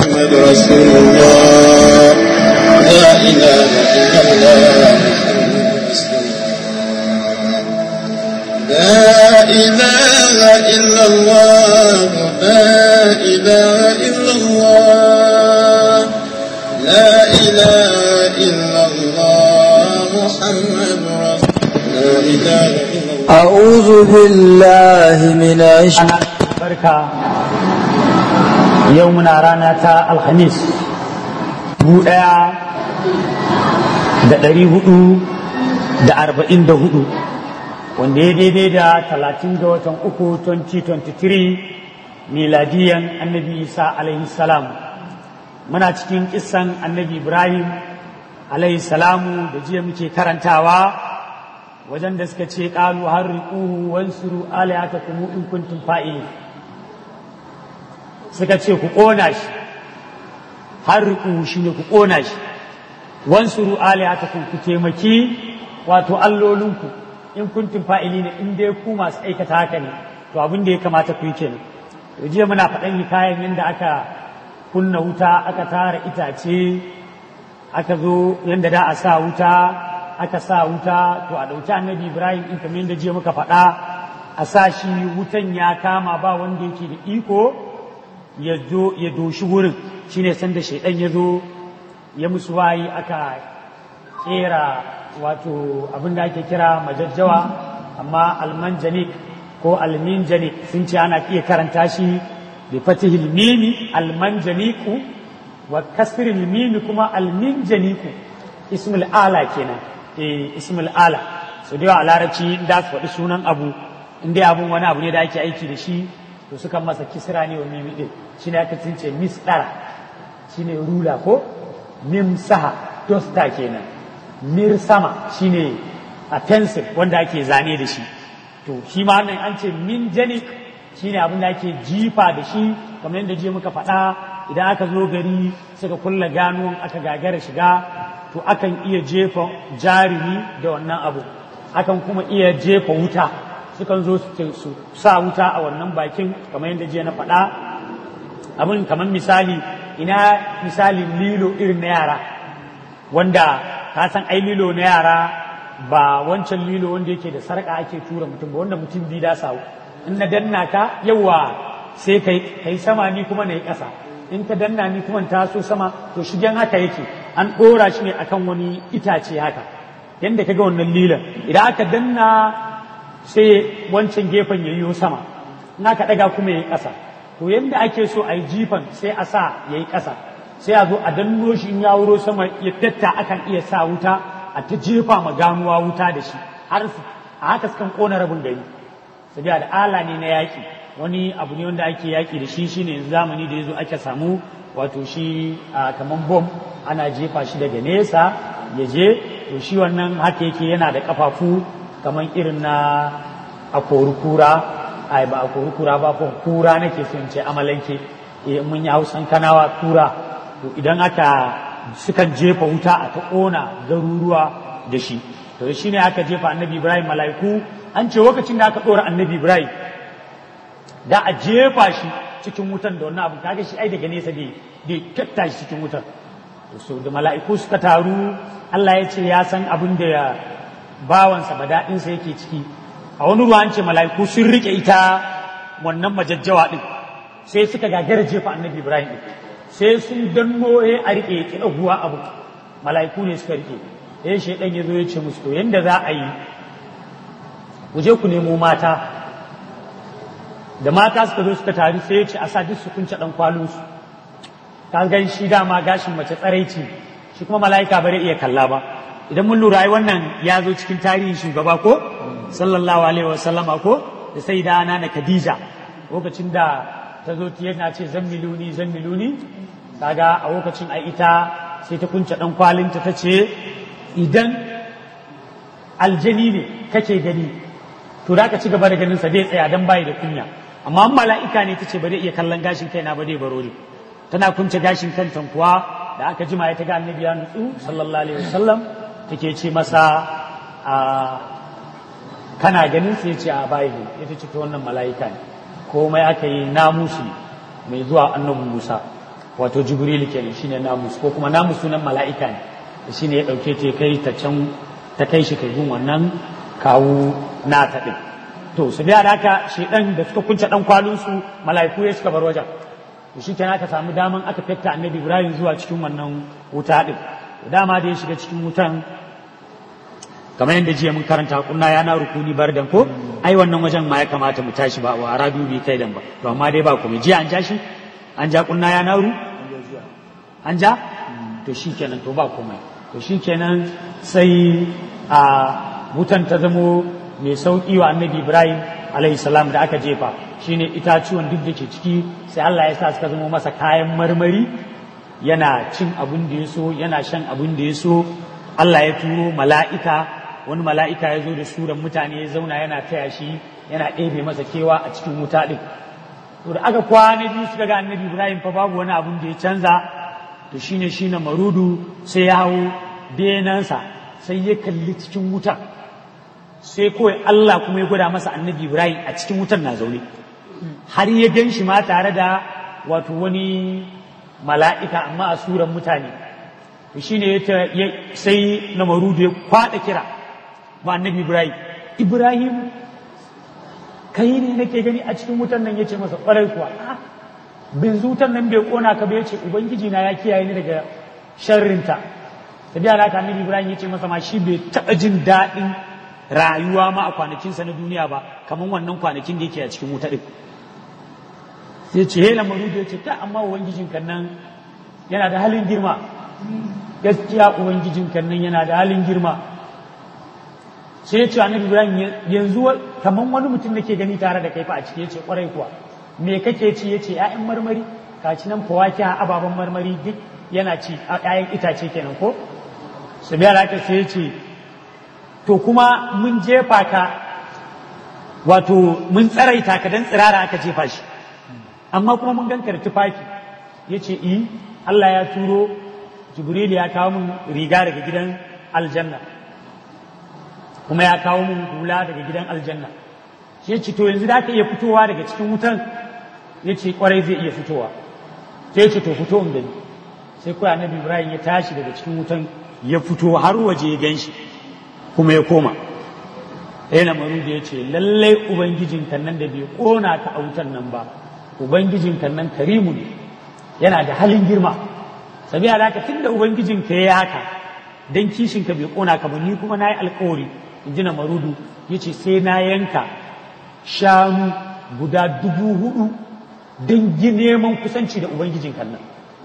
محمد رسول الله لا إله إلا الله لا إله إلا الله لا إله إلا الله لا إله إلا الله محمد رسول لا إله إلا الله أعوذ بالله من الشيطان barka yau muna rana ta alhamis dubu ɗaya da ɗari hudu da arba'in da hudu wanda ya daidai da talatin ga watan uku 2023 miladiyan annabi isa alaihi salam muna cikin kisan annabi ibrahim alaihi salamu da jiya muke karantawa wajen da suka ce ƙalu har riƙuhu wansuru alihatakum in kuntum fa'ilin suka ce ku ƙona shi har riƙuhu shine ku ƙona shi wansuru alihatakum ku taimaki wato allolinku in kuntum fa'ilin in dai ku masu aikata haka ne to abin da ya kamata ku yi kenan to jiya muna faɗan hikayen yadda aka kunna wuta aka tara itace aka zo yadda da a sa wuta aka sa wuta to a ɗauki annabi ibrahim in kamar yadda jiya muka faɗa a sa shi wutan ya kama ba wanda yake da iko ya zo ya doshi wurin shine sanda shaidan ya zo ya musu wayi aka kera wato abin da ake kira majajjawa amma almanjanik ko alminjanik sun ce ana iya karanta shi bi fatihil mimi almanjaniku wa kasril mimi kuma alminjaniku ismul ala kenan eh ismul ala so da a larabci da su faɗi sunan abu in dai abun wani abu ne da ake aiki da shi to sukan masa kisra ne wa mimi din shine aka tince misdara shine rula ko mimsaha dosta kenan mir sama shine a pencil wanda ake zane da shi to shi ma nan an ce min janik shine abin da ake jifa da shi kamar yadda je muka faɗa idan aka zo gari suka kulla ganuwan aka gagara shiga to akan iya jefa jarumi da wannan abu akan kuma iya jefa wuta sukan zo su sa wuta a wannan bakin kamar yadda je na faɗa abin kamar misali ina misalin lilo irin na yara wanda ka san ai lilo na yara ba wancan lilo wanda yake da sarƙa ake tura mutum ba wanda mutum bi da sawu in na danna ka yawa sai kai kai sama ni kuma na yi ƙasa in ka danna ni kuma taso sama to shigen haka yake an ɗora shi ne akan wani itace haka yadda ka ga wannan lilan idan aka danna sai wancan gefen ya yiwo sama in aka ɗaga kuma ya yi ƙasa to yadda ake so a yi jifan sai a sa ya yi ƙasa sai a zo a danno shi in ya wuro sama ya datta akan iya sa wuta a ta jefa ma ganuwa wuta da shi har a haka sukan ƙona rabin gari sabiya da ala ne na yaƙi wani abu ne wanda ake yaƙi da shi shine yanzu zamani da ya zo ake samu wato shi kamar bom ana jefa shi daga nesa ya je to shi wannan haka yake yana da kafafu kamar irin na a kura ai ba a kura ba ko kura nake so in ce amalanke eh mun yi hausan kanawa kura to idan aka sukan jefa wuta a ta ƙona garuruwa da shi to shi ne aka jefa annabi ibrahim mala'iku an ce lokacin da aka ɗora annabi ibrahim da a jefa shi cikin wutan da wannan abu kaga shi ai daga nesa dai dai katta shi cikin wutan so da mala'iku suka taru Allah ya ce ya san abin da bawansa badaɗinsa yake ciki a wani ruwa an ce mala'iku sun rike ita wannan majajjawa din sai suka gagara jefa annabi ibrahim din sai sun danno ya a rike ya kiɗa huwa abu mala'iku ne suka rike ya shaidan ya zo ya ce musu to yanda za a yi ku je ku nemo mata da mata suka zo suka taru sai ya ce a sa duk su kunce dan kwalinsu ka gan shi dama gashin mace tsaraici shi kuma mala'ika bare iya kalla ba idan mun lura ai wannan ya zo cikin tarihin shugaba ko sallallahu alaihi wasallama ko da sai da ana na Khadija lokacin da ta zo ta yana ce zan miluni zan miluni kaga a lokacin ai ita sai ta kunce dan kwalinta ta ce idan aljani ne kake gani to da ka ci gaba da ganin sa zai tsaya dan bai da kunya amma mala'ika ne tace ba zai iya kallon gashin kaina ba zai baro ne tana kunce gashin kanta kuwa da aka jima ya ta ga annabi ya nutsu sallallahu alaihi wasallam take ce masa a kana ganin sai ce a bai ne ita ce ta wannan mala'ika ne komai aka yi namusi mai zuwa annabi Musa wato jibril kenan shine namus ko kuma namus sunan mala'ika ne shine ya dauke ta kai ta can ta kai shi kai gun wannan kawu nata din to su biya da haka shedan da suka kunce dan kwalin su mala'iku ya suka bar wajen to shi kenan aka samu daman aka fetta annabi ibrahim zuwa cikin wannan wuta din dama da ya shiga cikin wutan kamar yadda jiya mun karanta kunna ya na rukuni bardan ko ai wannan wajen ma ya kamata mu tashi ba wa rabi bi kai dan ba to amma dai ba kuma jiya an ja shi an ja kunna ya naru an ja to shikenan to ba komai to shikenan sai a wutan ta zamo mai sauki wa annabi ibrahim alaihi salam da aka jefa shine itacuwan duk da ke ciki sai Allah ya sa suka zama masa kayan marmari yana cin abin da ya so yana shan abin da ya so Allah ya turo mala'ika wani mala'ika ya zo da suran mutane ya zauna yana taya shi yana ɗebe masa kewa a cikin wuta ɗin to da aka kwana biyu suka ga annabi ibrahim fa babu wani abin da ya canza to shine shine marudu sai ya hau benansa sai ya kalli cikin wuta sai kawai Allah kuma ya gwada masa annabi ibrahim a cikin wutan na zaune har ya gan shi ma tare da wato wani mala'ika amma a suran mutane to shine ya sai na marudu ya kwaɗa kira ba annabi ibrahim ibrahim kai ne nake gani a cikin wutan nan yace masa kwarai kuwa bin zutan nan bai kona ka ba yace ubangiji na ya kiyaye ni daga sharrinta ta biya haka annabi ibrahim yace masa ma shi bai taɓa jin daɗin rayuwa ma a kwanakinsa na duniya ba kamar wannan kwanakin da yake a cikin wuta ɗin sai ce hela marudu yace ta amma ubangijin kan nan yana da halin girma gaskiya ubangijin kan nan yana da halin girma sai ya ce annabi ibrahim yanzu kaman wani mutum da ke gani tare da kai fa a ciki yace kwarai kuwa me kake ci yace ƴaƴan marmari ka ci nan fawaki a ababen marmari duk yana ci ƴaƴan itace kenan ko su biya da sai ya ce to kuma mun jefa ka wato mun tsaraita ka dan tsirara aka jefa shi amma kuma mun ganka da tufafi yace i Allah ya turo Jibril ya kawo mun riga daga gidan aljanna kuma ya kawo mun hula daga gidan aljanna shi ya ce to yanzu da ka iya fitowa daga cikin wutan ya ce kwarai zai iya fitowa sai ya ce to fito in gani sai kuwa annabi ibrahim ya tashi daga cikin wutan ya fito har waje ya gan shi kuma ya koma ɗaya na maru da ya ce lallai ubangijin kan nan da bai kona ka a wutan nan ba ubangijin kan nan karimu ne yana da halin girma sabiya da haka tunda ubangijin ka ya haka dan kishin ka bai kona ka ba ni kuma nayi alƙawari in ji na marudu ya ce sai na yanka shanu guda dubu hudu don neman kusanci da ubangijin kannan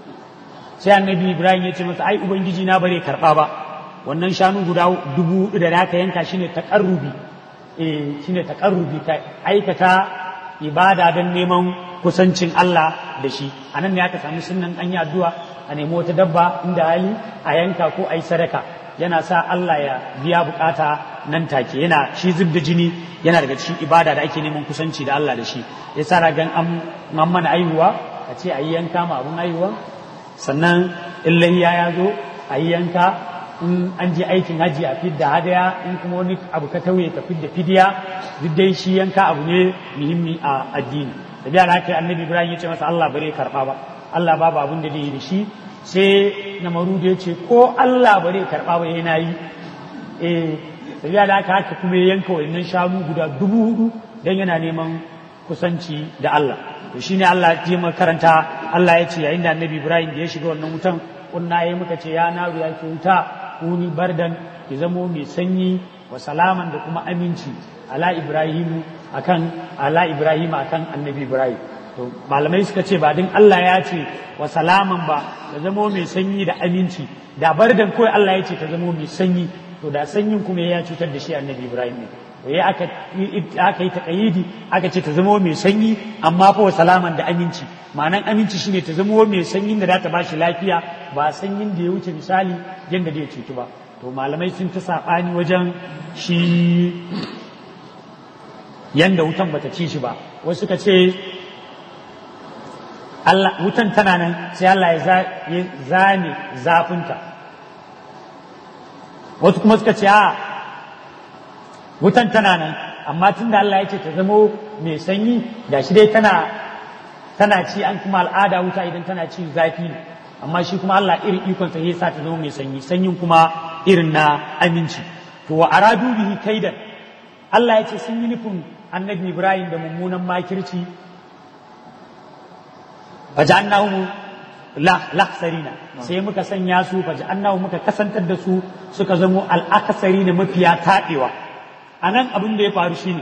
sai annabi ibrahim ya ce masa ai ubangiji na bare karba ba wannan shanu guda dubu hudu da naka yanka shine takarrubi eh shine takarrubi ka aikata ibada don neman kusancin Allah da shi anan ne aka samu sunnan an yi addu'a a nemi wata dabba inda hali a yanka ko a yi sadaka yana sa Allah ya biya bukata nan take yana shi zub da jini yana daga cikin ibada da ake neman kusanci da Allah da shi ya sa ragan an mana aihuwa a ce a yi yanka ma abun aihuwa sannan in lahiya ya zo a yi yanka in an je aikin haji a fidda hadaya in kuma wani abu ka tauye ka fidda fidiya duk dai shi yanka abu ne muhimmi a addini da biya haka annabi ibrahim ya ce masa Allah bare karba ba Allah babu abun da zai yi da shi sai na marudu ya ce ko Allah bare karba ba yana yi eh da da haka haka kuma ya yanka wannan shanu guda dubu hudu dan yana neman kusanci da Allah to shine Allah ya makaranta Allah ya ce yayin da annabi ibrahim da ya shiga wannan wutan kunna yayi muka ce ya naru ya ke wuta kuni bardan ki zamo mai sanyi wa salaman da kuma aminci ala ibrahim akan ala ibrahim akan annabi ibrahim to malamai suka ce ba din Allah ya ce wa salaman ba ta zamo mai sanyi da aminci da bardan kawai Allah ya ce ta zamo mai sanyi to da sanyin kuma ya cutar da shi annabi ibrahim ne to ya aka aka yi taqayidi aka ce ta zamo mai sanyi amma fa wa salaman da aminci ma'anan aminci shine ta zamo mai sanyin da za ta bashi lafiya ba sanyin da ya wuce misali yadda da ya cutu ba to malamai sun ta saɓani wajen shi yanda wutan bata ci shi ba wasu suka ce Allah wutan tana nan sai Allah ya zane zafinta wasu kuma suka ce a wutan tana nan amma tun da Allah ya ce ta zamo mai sanyi da shi dai tana tana ci an kuma al'ada wuta idan tana ci zafi ne amma shi kuma Allah irin ikon sa yasa ta zama mai sanyi sanyin kuma irin na aminci to wa aradu bihi kaidan Allah ya ce sun yi nufin annabi Ibrahim da mummunan makirci faja'annahum lahsarina sai muka sanya su faja'annahum muka kasantar da su suka zamo al'akasari na mafiya taɗewa a nan abin da ya faru shine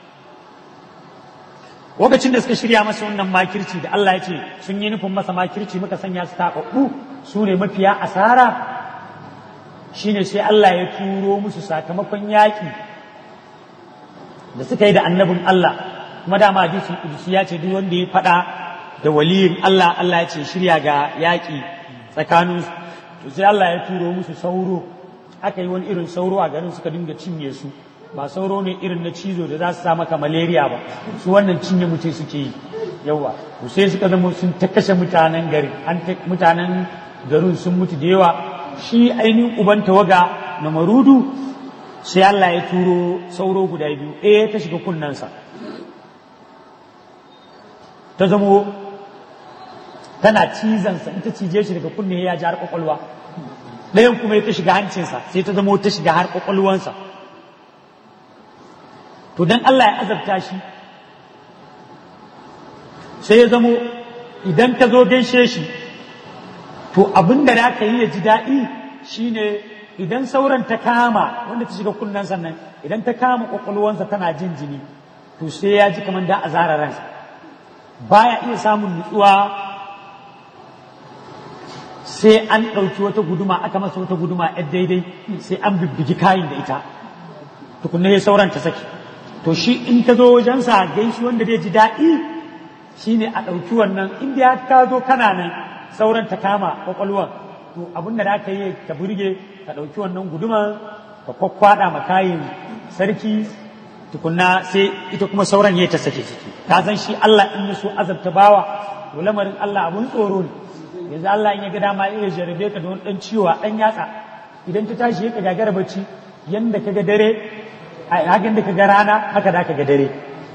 lokacin da suka shirya masa wannan makirci da Allah ya ce sun yi nufin masa makirci muka sanya su taɓaɓɓu su ne mafiya asara shine sai Allah ya turo musu sakamakon yaƙi da suka yi da annabin Allah kuma dama hadisin kudusi ya ce duk wanda ya faɗa da waliyin Allah Allah ya ce shirya ga yaƙi tsakanin to sai Allah ya turo musu sauro aka yi wani irin sauro a garin suka dinga cinye su ba sauro ne irin na cizo da za su sa maka malaria ba su wannan cinye mutum suke yi yawa to sai suka zama sun ta kashe mutanen gari an mutanen garin sun mutu da yawa shi ainihin uban tawaga na marudu sai Allah ya turo sauro guda biyu ɗaya ta shiga kunnensa ta zamo tana cizansa in ta cije shi daga kunne ya ji har kwakwalwa ɗayan kuma ya ta shiga hancinsa sai ta zamo ta shiga har kwakwalwansa to dan Allah ya azabta shi sai ya zamo idan ka zo gaishe shi to abin da za ka yi ya ji daɗi shine idan sauran ta kama wanda ta shiga kunnen sannan idan ta kama kwakwalwansa tana jin jini to sai ya ji kamar da a zara ransa baya iya samun nutsuwa sai an ɗauki wata guduma aka masa wata guduma yar daidai sai an bibbigi kayin da ita tukunna ya sauran ta saki to shi in ka zo wajensa gaishi wanda zai ji daɗi shine a ɗauki wannan inda ya ka zo kana nan sauran ta kama kwakwalwan to abin da aka yi ka burge ka ɗauki wannan guduma ka kwakwada ma kayin sarki tukunna sai ita kuma sauran ya ta sake ciki ka san shi Allah in ya so azabta bawa to lamarin Allah abun tsoro ne yanzu Allah in ya ga dama ya jarabe ka da wani dan ciwo a dan yatsa idan ta tashi ya ka gagara bacci yanda kaga dare hakan da kaga rana haka da kaga dare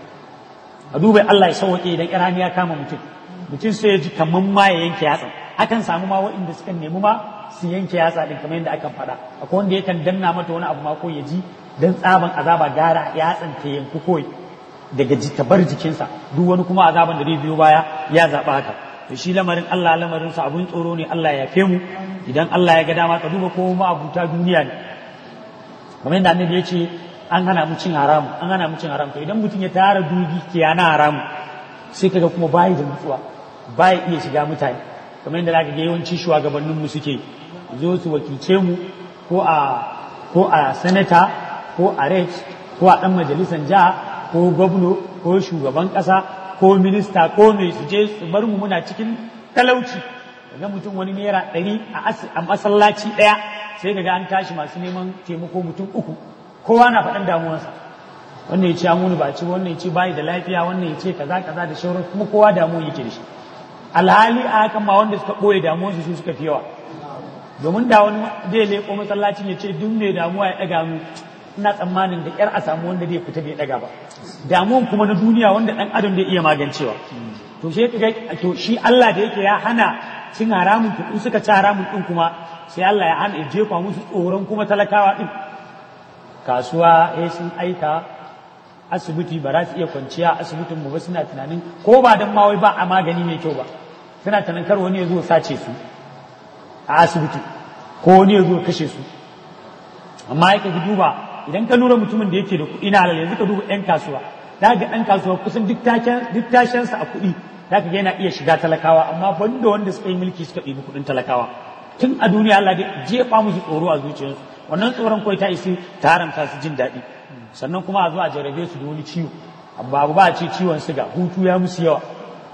a duba Allah ya sauke idan irani ya kama mutum mutum sai ya ji kaman ma ya yanke yatsa akan samu ma waɗanda suka nemi ma su yanke yatsa din kamar yadda akan faɗa akwai wanda yakan danna mata wani abu ma ko ya ji dan tsaban azaba gara yatsan ta yanku koyi daga bar jikinsa duk wani kuma azaban da zai biyo baya ya zaɓa haka to shi lamarin Allah lamarin sa abun tsoro ne Allah ya yafe mu idan Allah ya ga dama ka duba ko ma abuta duniya ne kamar yadda annabi ya ce an hana mu cin haramu an hana mu cin haramu to idan mutum ya tara dubi ke na haramu sai kaga kuma bayi da nutsuwa bayi iya shiga mutane kamar yadda zaka ga yawanci shugabannin mu suke zo su wakilce mu ko a ko a sanata ko a rex ko a dan majalisar jiha ko gwamno ko shugaban kasa ko minista ko mai su je su bar mu muna cikin talauci ga mutum wani naira ɗari a masallaci ɗaya sai kaga an tashi masu neman taimako mutum uku kowa na faɗan damuwarsa wannan ya ce an wuni ba ci wannan ya ce bayi da lafiya wannan ya ce kaza kaza da shauran kuma kowa damuwa yake da shi alhali a hakan ma wanda suka ɓoye damuwarsu su suka fi yawa domin da wani zai leƙo masallacin ya ce duk mai damuwa ya ɗaga mu ina tsammanin da ƙyar a samu wanda zai fita bai ɗaga ba damuwan kuma na duniya wanda ɗan adam zai iya magancewa to shi to shi Allah da yake ya hana cin haramun to in suka ci haramun ɗin kuma sai Allah ya hana ya jefa musu tsoron kuma talakawa ɗin kasuwa eh sun aika asibiti ba za su iya kwanciya asibitin mu ba suna tunanin ko ba dan ma wai ba a magani mai kyau ba suna tunanin kar wani ya zo sace su a asibiti ko wani ya zo kashe su amma ya ka duba idan ka lura mutumin da yake da kuɗi na halal yanzu ka duba ɗan kasuwa za ga ɗan kasuwa kusan duk tashensa a kuɗi za ka ga yana iya shiga talakawa amma banda wanda suka yi mulki suka ɗibi kuɗin talakawa tun a duniya Allah dai jefa musu tsoro a zuciyarsu wannan tsoron kawai ta isi ta haramta su jin daɗi sannan kuma a zo a jarabe su da wani ciwo babu ba a ce ciwon siga hutu ya musu yawa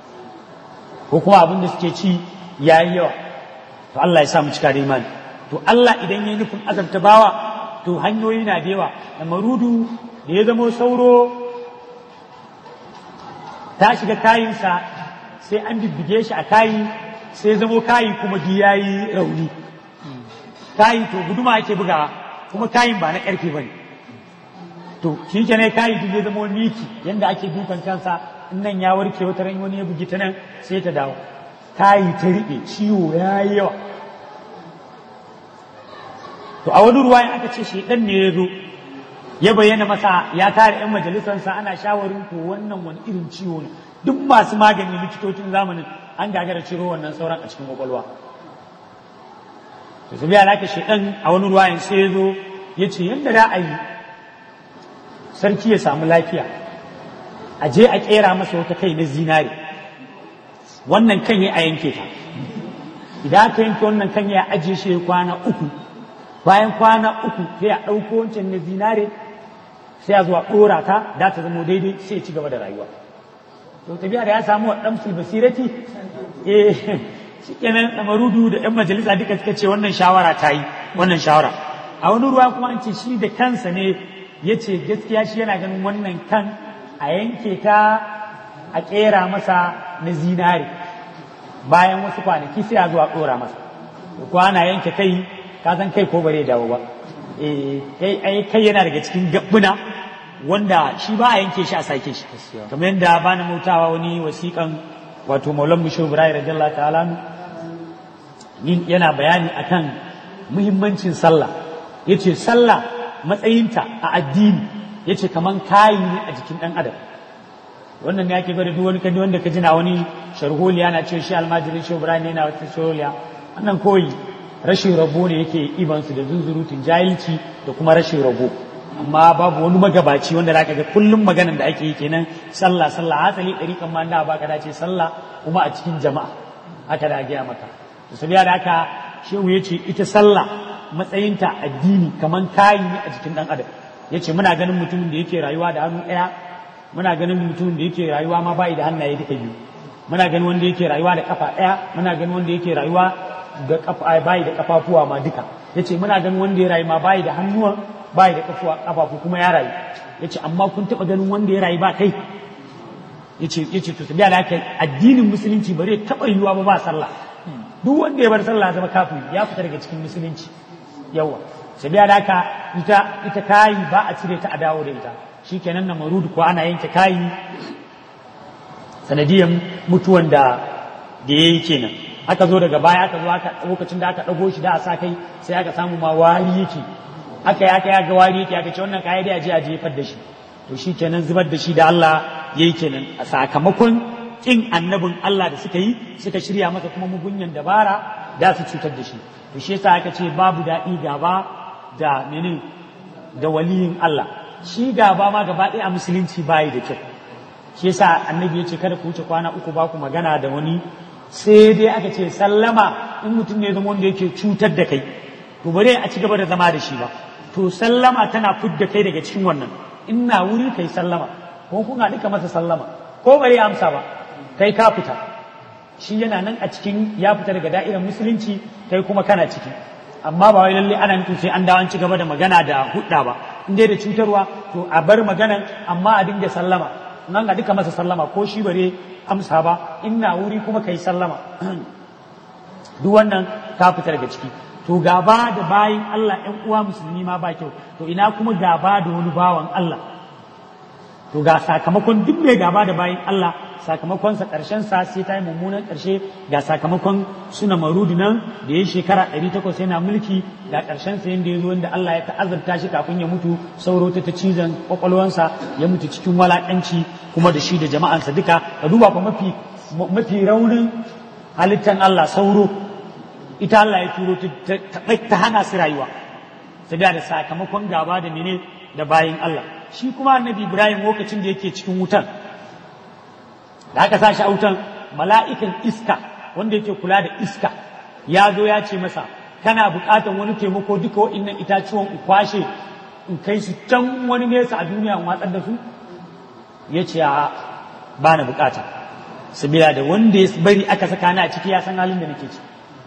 ko kuma abin da suke ci ya yi yawa to Allah ya sa mu cika da imani to Allah idan ya yi nufin azabta bawa to hanyoyi na da yawa da marudu da ya zamo sauro ta shiga kayinsa sai an bibbige shi a kayi sai zamo kayi kuma duk ya yi rauni kayi to guduma ake buga kuma kayin ba na ƙarfe ba ne to shi ke ne kayi duk ya zamo miki yadda ake dukan kansa in nan ya warke wata ran wani ya bugi ta nan sai ta dawo ta yi ta riƙe ciwo ya yi yawa to a wani ruwa aka ce shaidan ne ya zo ya bayyana masa ya tare yan majalisarsa ana shawarin ko wannan wani irin ciwo ne duk masu magani likitocin zamanin an gagara ciro wannan sauran a cikin kwakwalwa to su biya laka shaidan a wani ruwa sai ya zo ya ce yadda za a yi sarki ya samu lafiya a je a kera masa wata kai na zinare wannan kan ya a yanke ta idan aka yanke wannan kan ya ajiye shi kwana uku bayan kwana uku sai a ɗauko wancan na zinare sai a zuwa ɗora ta da ta zama daidai sai ya ci gaba da rayuwa to tafiya da ya samu wa ɗan basirati eh shi kenan ɗamarudu da ‘yan majalisa duka suka ce wannan shawara ta yi wannan shawara a wani ruwa kuma an ce shi da kansa ne ya ce gaskiya shi yana ganin wannan kan a yanke ta a ƙera masa na zinare bayan wasu kwanaki sai a zuwa ɗora masa ko ana yanke kai ka san kai ko bare dawo ba eh kai yana daga cikin gabbuna wanda shi ba a yanke shi a sake shi kamar yadda ba na mutawa wani wasiƙan wato maulan bishir ibrahim radiyallahu ta'ala yana bayani akan muhimmancin sallah yace sallah matsayinta a addini yace kaman kayi ne a jikin dan adam wannan ne ake bada duk wani kadi wanda ka jina wani sharholiya na ce shi almajirin shi ibrahim yana wata sharholiya wannan koyi rashin rabo ne yake ibansu da zunzurutun jahilci da kuma rashin rabo amma babu wani magabaci wanda zaka ga kullum maganan da ake yi kenan sallah sallah hasali ɗari kan ma da baka dace sallah kuma a cikin jama'a haka da gaya maka to sabiya da haka shehu yace ita sallah matsayinta addini kaman kayi ne a jikin dan adam yace muna ganin mutumin da yake rayuwa da hannu ɗaya muna ganin mutumin da yake rayuwa ma bai da hannaye duka biyu muna ganin wanda yake rayuwa da kafa ɗaya muna ganin wanda yake rayuwa da kafa bai da kafafuwa ma duka yace muna ganin wanda ya rayu ma bai da hannuwa bai da kafuwa kafafu kuma ya rayu yace amma kun taba ganin wanda ya rayu ba kai yace yace to tabiya da addinin musulunci bare taba yiwuwa ba ba sallah duk wanda ya bar sallah zama kafiri ya fita daga cikin musulunci yawa tabiya da haka ita ita kayi ba a cire ta a dawo da ita shikenan na marudu ko ana yanke kayi sanadiyan mutuwan da da yayi kenan aka zo daga baya aka zo aka lokacin da aka dago shi da a sa kai sai aka samu ma wari yake aka yi aka yi ga wari yake aka ce wannan kayan da aje a jefar da shi to shi kenan zubar da shi da Allah yayi kenan a sakamakon kin annabin Allah da suka yi suka shirya masa kuma mugunyan dabara da su cutar da shi to shi yasa aka ce babu daɗi gaba da menin da waliyin Allah shi gaba ma gaba ɗaya a musulunci bayi da kyau shi yasa annabi ya ce kada ku wuce kwana uku ba ku magana da wani sai dai aka ce sallama in mutum ne zama wanda yake cutar da kai to bare a ci gaba da zama da shi ba to sallama tana fidda kai daga cikin wannan ina wuri kai sallama ko kun haɗu ka masa sallama ko bare amsa ba kai ka fita shi yana nan a cikin ya fita daga da'irar musulunci kai kuma kana ciki amma ba wai lalle ana nufin sai an dawo an ci gaba da magana da hudda ba in dai da cutarwa to a bar maganan amma a dinga sallama nan ga duka masa sallama ko shi bare amsa ba ina wuri kuma kai sallama duk wannan ka fita daga ciki to gaba da bayin Allah ƴan uwa musulmi ma ba kyau to ina kuma gaba da wani bawan Allah to ga sakamakon duk mai gaba da bayin Allah sakamakonsa ƙarshen sa sai ta yi mummunan ƙarshe ga sakamakon suna marudi nan da ya shekara ɗari takwas yana mulki ga ƙarshen sa yadda ya zo wanda Allah ya ta'azarta shi kafin ya mutu sauro ta ta cizon kwakwalwansa ya mutu cikin walaƙanci kuma da shi da jama'ansa duka ka duba fa mafi mafi raunin halittan Allah sauro ita Allah ya turo ta hana su rayuwa saboda da sakamakon gaba da mene da bayin Allah shi kuma annabi Ibrahim lokacin da yake cikin wutan da aka sa shi a wutan mala'ikan iska wanda yake kula da iska ya zo ya ce masa kana buƙatar wani taimako duka wa'innan itacuwan in kwashe in kai su can wani nesa a duniya in watsar da su ya ce a ba na buƙata sabila da wanda ya bari aka saka ni a ciki ya san halin da nake ciki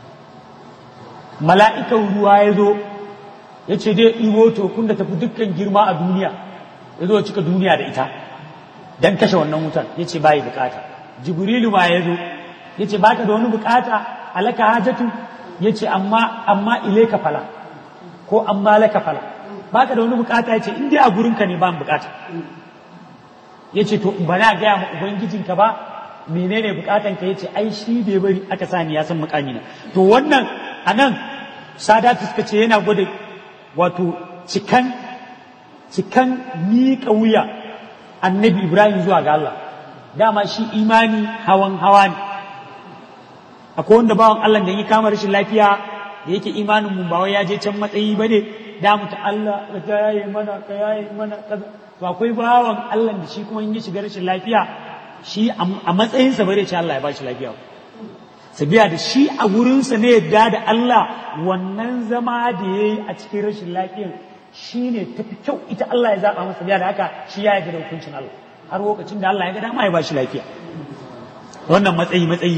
mala'ikan ruwa ya zo ya ce dai ɗibo to kun da tafi dukkan girma a duniya ya zo cika duniya da ita dan kashe wannan wutan ya ce bayi bukata jibrilu ma ya zo ya ce baka da wani bukata alaka hajatu ya ce amma amma ilaika fala ko amma laka fala baka da wani bukata ya ce in dai a gurinka ne ba bukata ya ce to ba na gaya ma ubangijinka ba menene bukatan ka yace ai shi bai bari aka sani ya san mukami na to wannan anan sadatu suka ce yana gwada wato cikan cikan miƙa wuya annabi ibrahim zuwa ga Allah dama shi imani hawan hawa ne akwai wanda bawan Allah da ya kama rashin lafiya da yake imanin mu ba wai ya je can matsayi bane da mu ta Allah ka yaye mana ka yaye mana kaza to akwai bawan Allah da shi kuma in ya shiga rashin lafiya shi a matsayinsa bare ce Allah ya bashi lafiya sabiya da shi a wurinsa ne yadda da Allah wannan zama da ya yi a cikin rashin lafiyan shi ne tafi kyau ita Allah ya zaɓa masa biya da haka shi ya yarda da hukuncin Allah har lokacin da Allah ya ga dama ya bashi lafiya wannan matsayi matsayi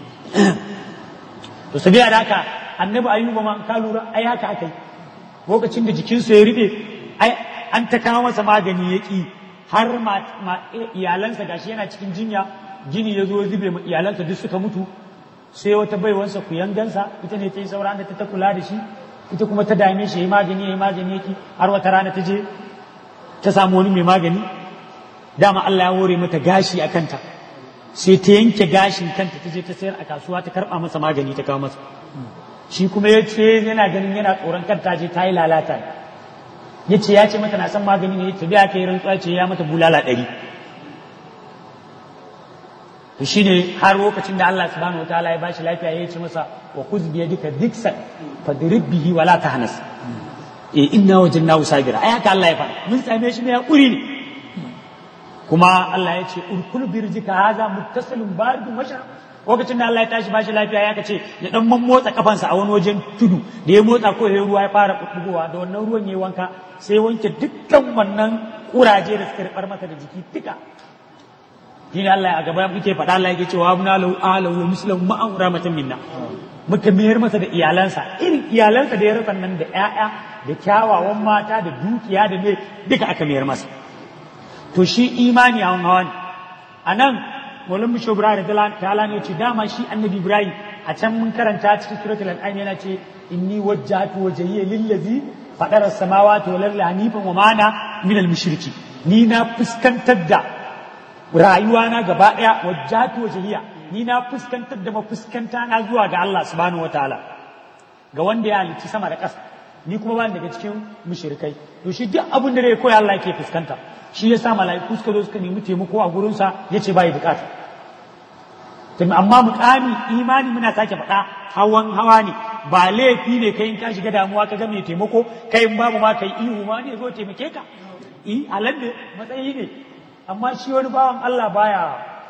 to sabiya da haka annabi ayyuba ma ka lura ai haka aka yi lokacin da jikinsa ya rube ai an ta kawo masa magani ya ki har iyalansa gashi yana cikin jinya gini ya zo zube ma iyalansa duk suka mutu sai wata baiwansa ku yangansa ita ne ta yi sauran da ta kula da shi ita kuma ta dame shi ya yi magani ya yi magani yaki har wata rana ta je ta samu wani mai magani dama Allah ya hore mata gashi a kanta sai ta yanke gashin kanta ta je ta sayar a kasuwa ta karɓa masa magani ta kawo masa shi kuma ya ce yana ganin yana tsoron kanta je ta yi lalata ya ce ya ce mata na san magani ne ta biya ka yi rantsuwa ce ya mata bulala ɗari to shi ne har lokacin da Allah subhanahu wataala ya bashi lafiya ya ce masa wa kuz bi yadika diksan fadrib bihi wala tahnas e inna wajadnahu sabira ai haka Allah ya faɗa mun same shi ne ya ƙuri ne kuma Allah ya ce urkul birjika haza muttasilun baridun wa lokacin da Allah ya tashi bashi lafiya ya kace ya dan motsa kafansa a wani wajen tudu da ya motsa ko ya ruwa ya fara bubbugowa da wannan ruwan ya wanka sai wanke dukkan wannan kuraje da suka ribar masa da jiki duka shi ne Allah a gaba muke faɗa Allah yake cewa abuna lahu alahu wa mislahu ma an rahmatan minna muka mayar masa da iyalansa irin iyalansa da ya rasa nan da ƴaƴa da kyawawan mata da dukiya da me duka aka mayar masa to shi imani a hawa ne a nan Maulana Bisho Ibrahim ta'ala ne ce dama shi Annabi Ibrahim a can mun karanta cikin suratul An'am yana ce inni wajjahtu wajhiya lillazi fadara samawati wal ardi hanifan wa mana min al mushriki ni na fuskantar da rayuwa na gaba daya wajjahtu wajhiya ni na fuskantar da mafuskanta na zuwa ga Allah subhanahu wataala ga wanda ya halicci sama da ƙasa ni kuma ba daga cikin mushrikai to shi duk abin da zai koya Allah yake fuskanta shi ya sa mala'iku suka zo suka nemi taimako a gurinsa ya ce bai bukata amma mukami imani muna sake faɗa hawan hawa ne ba laifi ne kai in ka shiga damuwa ka ga mai taimako kai in babu ma kai ihu ma ne zo taimake ka i halal ne matsayi ne amma shi wani bawan Allah baya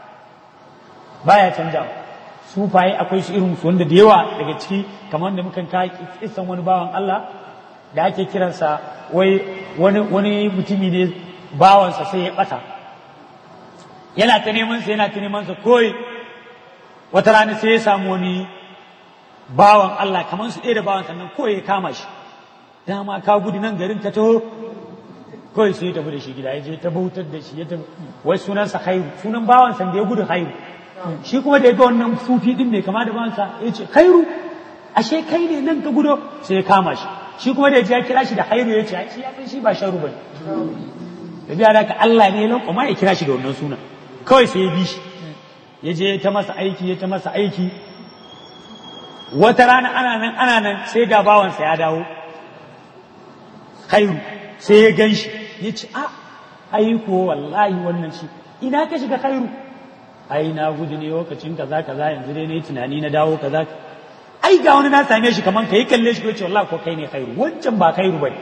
baya canja sufaye akwai su irin su wanda da yawa daga ciki kamar da mukan kai kisan wani bawan Allah da ake kiransa wai wani wani mutumi ne bawansa sai ya ɓata yana ta neman sa yana ta neman sa koi wata rana sai ya samu wani bawan Allah kamar su ɗaya da bawan sannan koi ya kama shi dama ka gudu nan garin ka taho koi sai ya tafi da shi gida ya je ta bautar da shi ya tafi wai sunansa khairu sunan bawan san da ya gudu khairu shi kuma da ya ga wannan sufi din mai kama da bawansa ya ce khairu ashe kai ne nan ka gudo sai ya kama shi shi kuma da ya je ya kira shi da khairu ya ce shi ya san shi ba sharu bane da biya da ka Allah ne ya kuma ya kira shi da wannan suna kawai sai ya bi shi ya je ta masa aiki ya ta masa aiki wata rana ana nan ana nan sai ga bawansa ya dawo khairu sai ya gan shi ya ce a ai ko wallahi wannan shi ina ka shiga khairu ai na gudu ne lokacin kaza kaza yanzu dai nayi tunani na dawo kaza ai ga wani na same shi kaman kai kalle shi ko ce wallahi ko kai ne khairu wancan ba khairu bane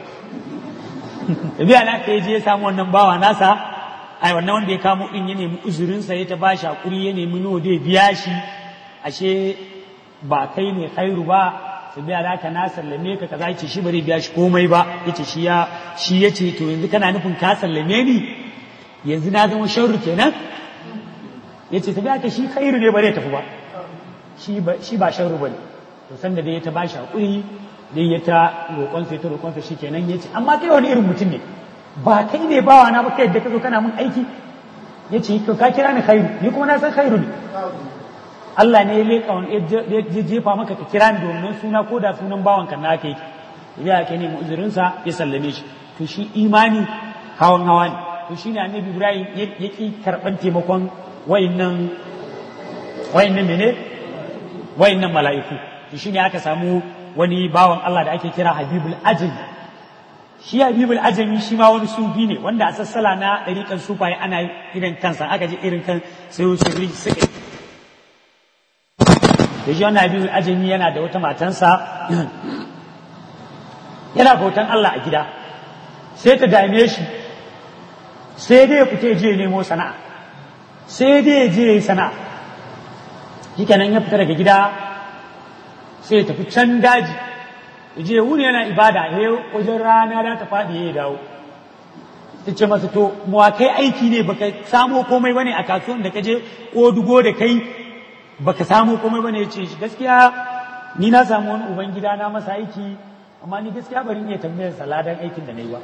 biya na ka je ya samu wannan bawa nasa ai wannan wanda ya kamo din ya nemi uzurinsa ya ta bashi hakuri ya nemi nawa da biya shi ashe ba kai ne khairu ba su biya da ka na sallame ka kaza yace shi bari biya shi komai ba yace shi ya shi yace to yanzu kana nufin ka sallame ni yanzu na zama sharru kenan yace ta biya ka shi khairu ne bare tafi ba shi ba shi ba sharru bane to sanda dai ya ta bashi hakuri dai ya ta roƙonsa ya ta roƙonsa shi kenan ya ce amma kai wani irin mutum ne ba kai ne bawa na ba kai yadda ka zo kana mun aiki ya ce ka kira ni khairu ni kuma na san khairu ne Allah ne ya leƙa wani ya jefa maka ka kira ni da wannan suna ko da sunan bawan ka na aka yi ya ke ne uzurinsa ya sallame shi to shi imani hawan hawa ne to shine annabi ibrahim ya ki karban taimakon wayannan wayannan mene wayannan mala'iku to shine aka samu wani bawan Allah da ake kira habibul ajami shi habibul ajami shi ma wani sufi ne wanda a sassala na ɗariƙan sufaye ana irin kansa aka ji irin kan sai su suka da shi wannan habibul ajami yana da wata matansa yana bautan Allah a gida sai ta dame shi sai dai ya fita je nemo sana'a sai dai ya je yi sana'a shikenan ya fita daga gida sai ya tafi can daji ya je wuni yana ibada ya wajen rana da ta faɗi ya dawo ta ce masa to muwa kai aiki ne baka samo komai bane a kasuwan da ka je dugo da kai baka samo komai bane ya ce shi gaskiya ni na samu wani uban gida na masa aiki amma ni gaskiya bari iya tambayar saladan aikin da na yi ba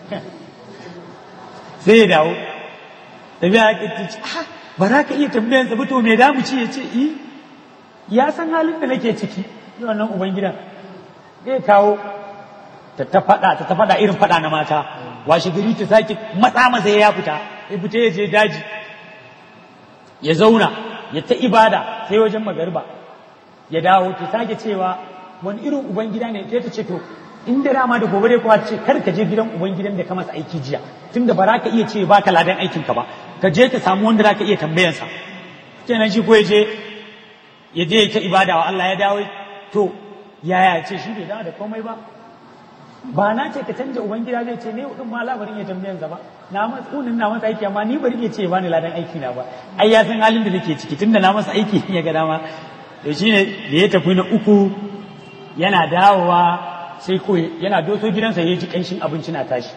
sai ya dawo tafiya ya ce ah ba za ka iya tambayar sa ba to me da mu ci ya ce i ya san halin da nake ciki yi wannan uban gidan zai kawo ta ta faɗa ta ta faɗa irin faɗa na mata washe gari ta sake matsa masa ya fita ya fita ya je daji ya zauna ya ta ibada sai wajen magarba ya dawo ta sake cewa wani irin uban gida ne ta ce to in da dama da gobe dai kuwa ce kar ka je gidan uban gidan da ka masa aiki jiya tunda ba za ka iya ce ba ka ladan aikin ka ba ka je ka samu wanda za ka iya tambayansa kenan shi ko ya je ya je ya ta ibada wa Allah ya dawo to yaya ce shi bai dawo da komai ba ba na ce ka canja ubangida zai ce ne din ma labarin ya tambayan ba na matsunin na masa aiki amma ni bari ya ce ba ni ladan aiki na ba ai ya san halin da nake ciki tunda na masa aiki ya ga dama to shine da ya tafi na uku yana dawowa sai ko yana doso gidansa ya ji kanshin abinci na tashi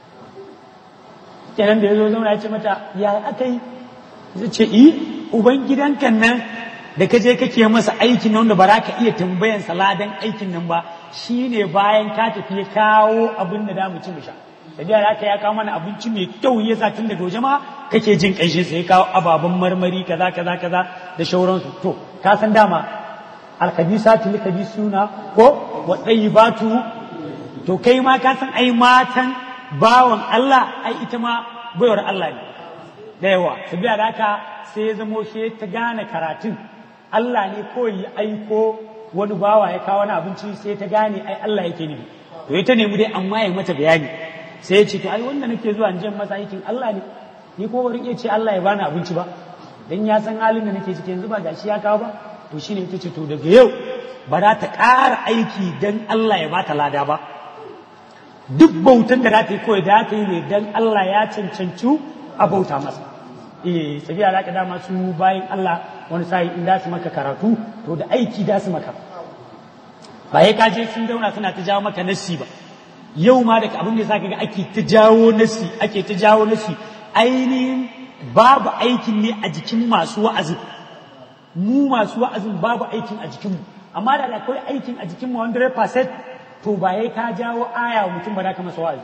kenan da ya zo zauna ya ce mata ya aka yi zai ce i ubangidankan nan da ka je kake masa aikin nan da ba za ka iya tambayan saladan aikin nan ba shine bayan ka tafi ya kawo abin da damu ci mu sha tafiya da aka ya kawo mana abinci mai kyau ya sa tun daga waje ma kake jin ƙanshin sai kawo ababen marmari kaza kaza kaza da shauransu to ka san dama alkabisatu likabisuna ko wa batu to kai ma ka san ai matan bawan Allah ai ita ma baiwar Allah ne da yawa tafiya da haka sai ya zamo shi ta gane karatun Allah ne kawai ya aiko wani bawa ya kawo wani abinci sai ta gane ai Allah yake nufi to ita nemi dai amma ya mata bayani sai ya ce to ai wanda nake zuwa in masa aikin Allah ne ni ko bari iya ce Allah ya bani abinci ba dan ya san halin da nake ciki yanzu ba gashi ya kawo ba to shine ita ce to daga yau ba za ta ƙara aiki dan Allah ya bata lada ba duk bautan da za ta yi kawai da ta yi ne dan Allah ya cancanci a bauta masa eh sabiya da ka dama su bayan Allah wani sai in da su maka karatu to da aiki da su maka ba ya kaje sun zauna suna ta jawo maka nassi ba yau ma daga abin da ya ga ake ta jawo nassi ake ta jawo nassi ainihin babu aikin ne a jikin masu wa'azin mu masu wa'azin babu aikin a jikinmu amma da akwai aikin a jikinmu 100% to ba ya ka jawo aya wa mutum ba da ka masa wa'azi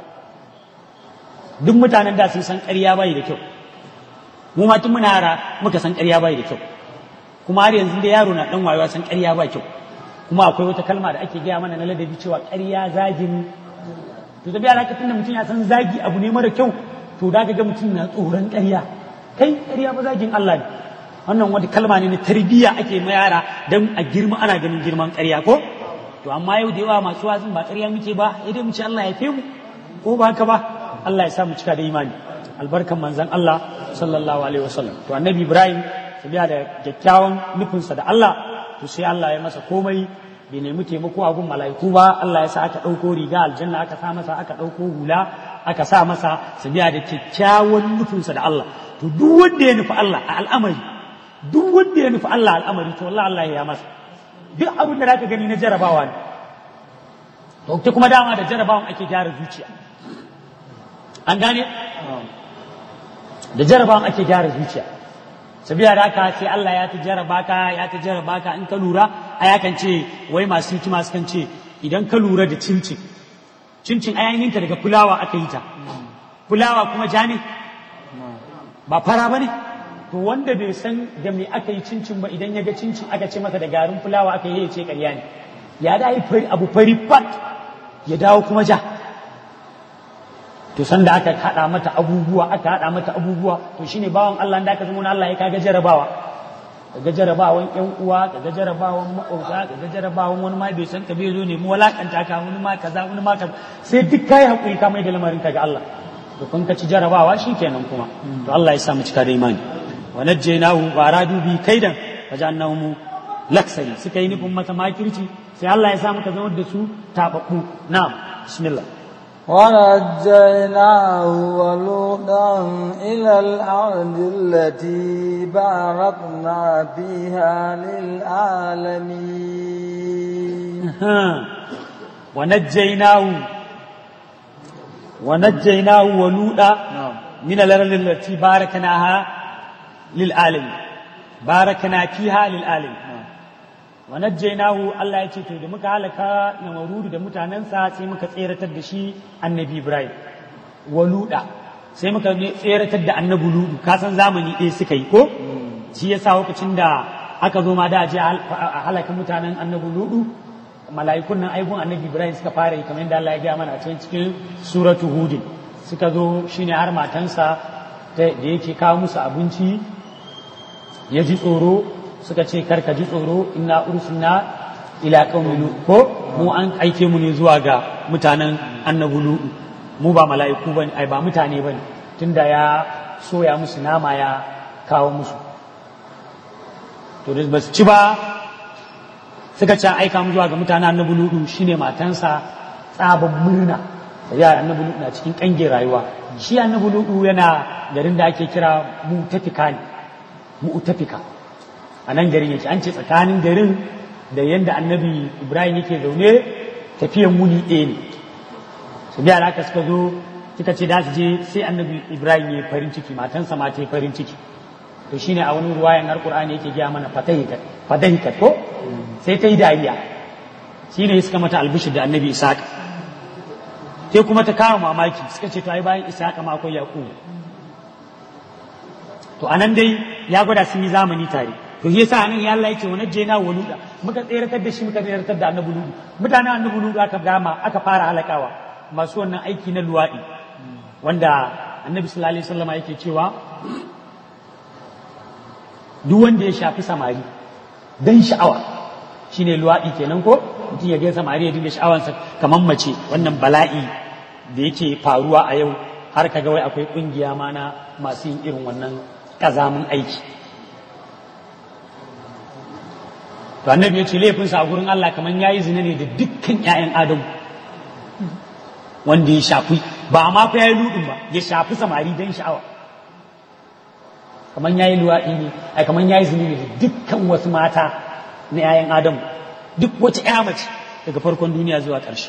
duk mutanen da sun san ƙarya bai da kyau mu ma tun muna yara muka san ƙarya bai da kyau kuma har yanzu da yaro na dan wayewa san ƙarya ba kyau kuma akwai wata kalma da ake gaya mana na ladabi cewa ƙarya zagin to da biya lokacin da mutum ya san zagi abu ne mara kyau to da ga mutum na tsoron ƙarya kai ƙarya ba zagin Allah ne wannan wata kalma ne na tarbiyya ake ma yara dan a girma ana ganin girman ƙarya ko to amma yau da yawa masu wazin ba ƙarya muke ba idan mu ce Allah ya fe mu ko ba haka ba Allah ya sa mu cika da imani albarkan manzon Allah sallallahu alaihi wasallam to annabi Ibrahim sabiya da kyakkyawan nufinsa da Allah to sai Allah ya masa komai bai nemi taimako a gun mala'iku ba Allah ya sa aka ɗauko riga aljanna aka sa masa aka ɗauko hula aka sa masa sabiya da kyakkyawan nufinsa da Allah to duk wanda ya nufi Allah a al'amari duk wanda ya nufi Allah al'amari to Allah Allah ya masa duk abin da zaka gani na jarabawa ne to ta kuma dama da jarabawan ake gyara zuciya an gane da jarabawan ake gyara zuciya sabiya da haka sai Allah ya ta jaraba ka ya ta jaraba ka in ka lura a yakan ce wai masu hikima sukan ce idan ka lura da cincin cincin ayayin ta daga fulawa aka yi ta fulawa kuma ja ne ba fara ba ne to wanda bai san da me aka yi cincin ba idan ya ga cincin aka ce masa da garin fulawa aka yi ya ce ƙarya ne ya da yi abu fari fat ya dawo kuma ja to sanda aka hada mata abubuwa aka hada mata abubuwa to shine bawan Allah da aka zama na Allah ya kaga jarabawa kaga jarabawan ƴan uwa kaga jarabawan maƙwabta kaga jarabawan wani ma bai san ka bai zo ne mu walakanta ka wani ma kaza wani ma kaza sai duk kai hakuri ka mai da lamarin ka ga Allah to kun ka ci jarabawa shikenan kuma to Allah ya sa mu cika da imani wa najjaynahu wa aradu bi kaidan fajannahum laksari suka yi nufin mata makirci sai Allah ya sa muka zama da su tababbu na'am bismillah ونجيناه ولوطا إلى الأرض التي باركنا فيها للعالمين ونجيناه ونجيناه ولوطا من الأرض التي باركناها للعالمين باركنا فيها للعالمين wa najjaynahu Allah ya ce to da muka halaka namarudu da mutanensa sai muka tseratar da shi annabi Ibrahim waluda sai muka tseratar da annabi ludu ka san zamani ɗaya suka yi ko shi yasa lokacin da aka zo ma da je a halaka mutanen annabi ludu mala'ikun nan aibun annabi Ibrahim suka fara yi kamar yadda Allah ya gaya mana a cikin cikin suratu hudin suka zo shine har matansa da yake kawo musu abinci ya ji tsoro suka ce karka ji tsoro inna ursulna ila qaumi lut ko mu an aike mu ne zuwa ga mutanen annabi lut mu ba mala'iku bane ai ba mutane bane tunda ya soya musu nama ya kawo musu to da basu ci ba suka ce aika mu zuwa ga mutanen annabi lut shine matansa tsaban murna sai annabi lut na cikin kange rayuwa shi annabi lut yana garin da ake kira mutafika ne mu'tafika a nan garin yake an ce tsakanin garin da yadda annabi ibrahim yake zaune tafiyan muni ɗaya ne su biya da aka suka zo suka ce da su je sai annabi ibrahim ya farin ciki matansa ma ta yi farin ciki to shine a wani ruwayan har qur'ani yake gaya mana fatahikat fatahikat ko sai ta yi dariya shine suka mata albishir da annabi ishaq sai kuma ta kawo mamaki suka ce to ai bayan ishaq ma akwai yaqub to anan dai ya gwada sun yi zamani tare to shi yasa nan ya Allah yake wa najjayna wa luda muka tseratar da shi muka tseratar da annabi ludu mutanen annabi ludu aka gama aka fara halakawa masu wannan aiki na luwadi wanda annabi sallallahu alaihi wasallam yake cewa duk wanda ya shafi samari dan sha'awa shine luwadi kenan ko mutum ya ga samari ya dinga sha'awansa kamar mace wannan bala'i da yake faruwa a yau har kaga wai akwai kungiya ma na masu yin irin wannan kazamin aiki to annabi ya ce laifinsa a gurin Allah kamar yayi zina ne da dukkan ƴaƴan Adam wanda ya shafi ba ma fa yayi ludin ba ya shafi samari dan sha'awa kamar yayi luwaɗi ne ai kamar yayi zina ne da dukkan wasu mata na ƴaƴan Adam duk wata ƴa mace daga farkon duniya zuwa ƙarshe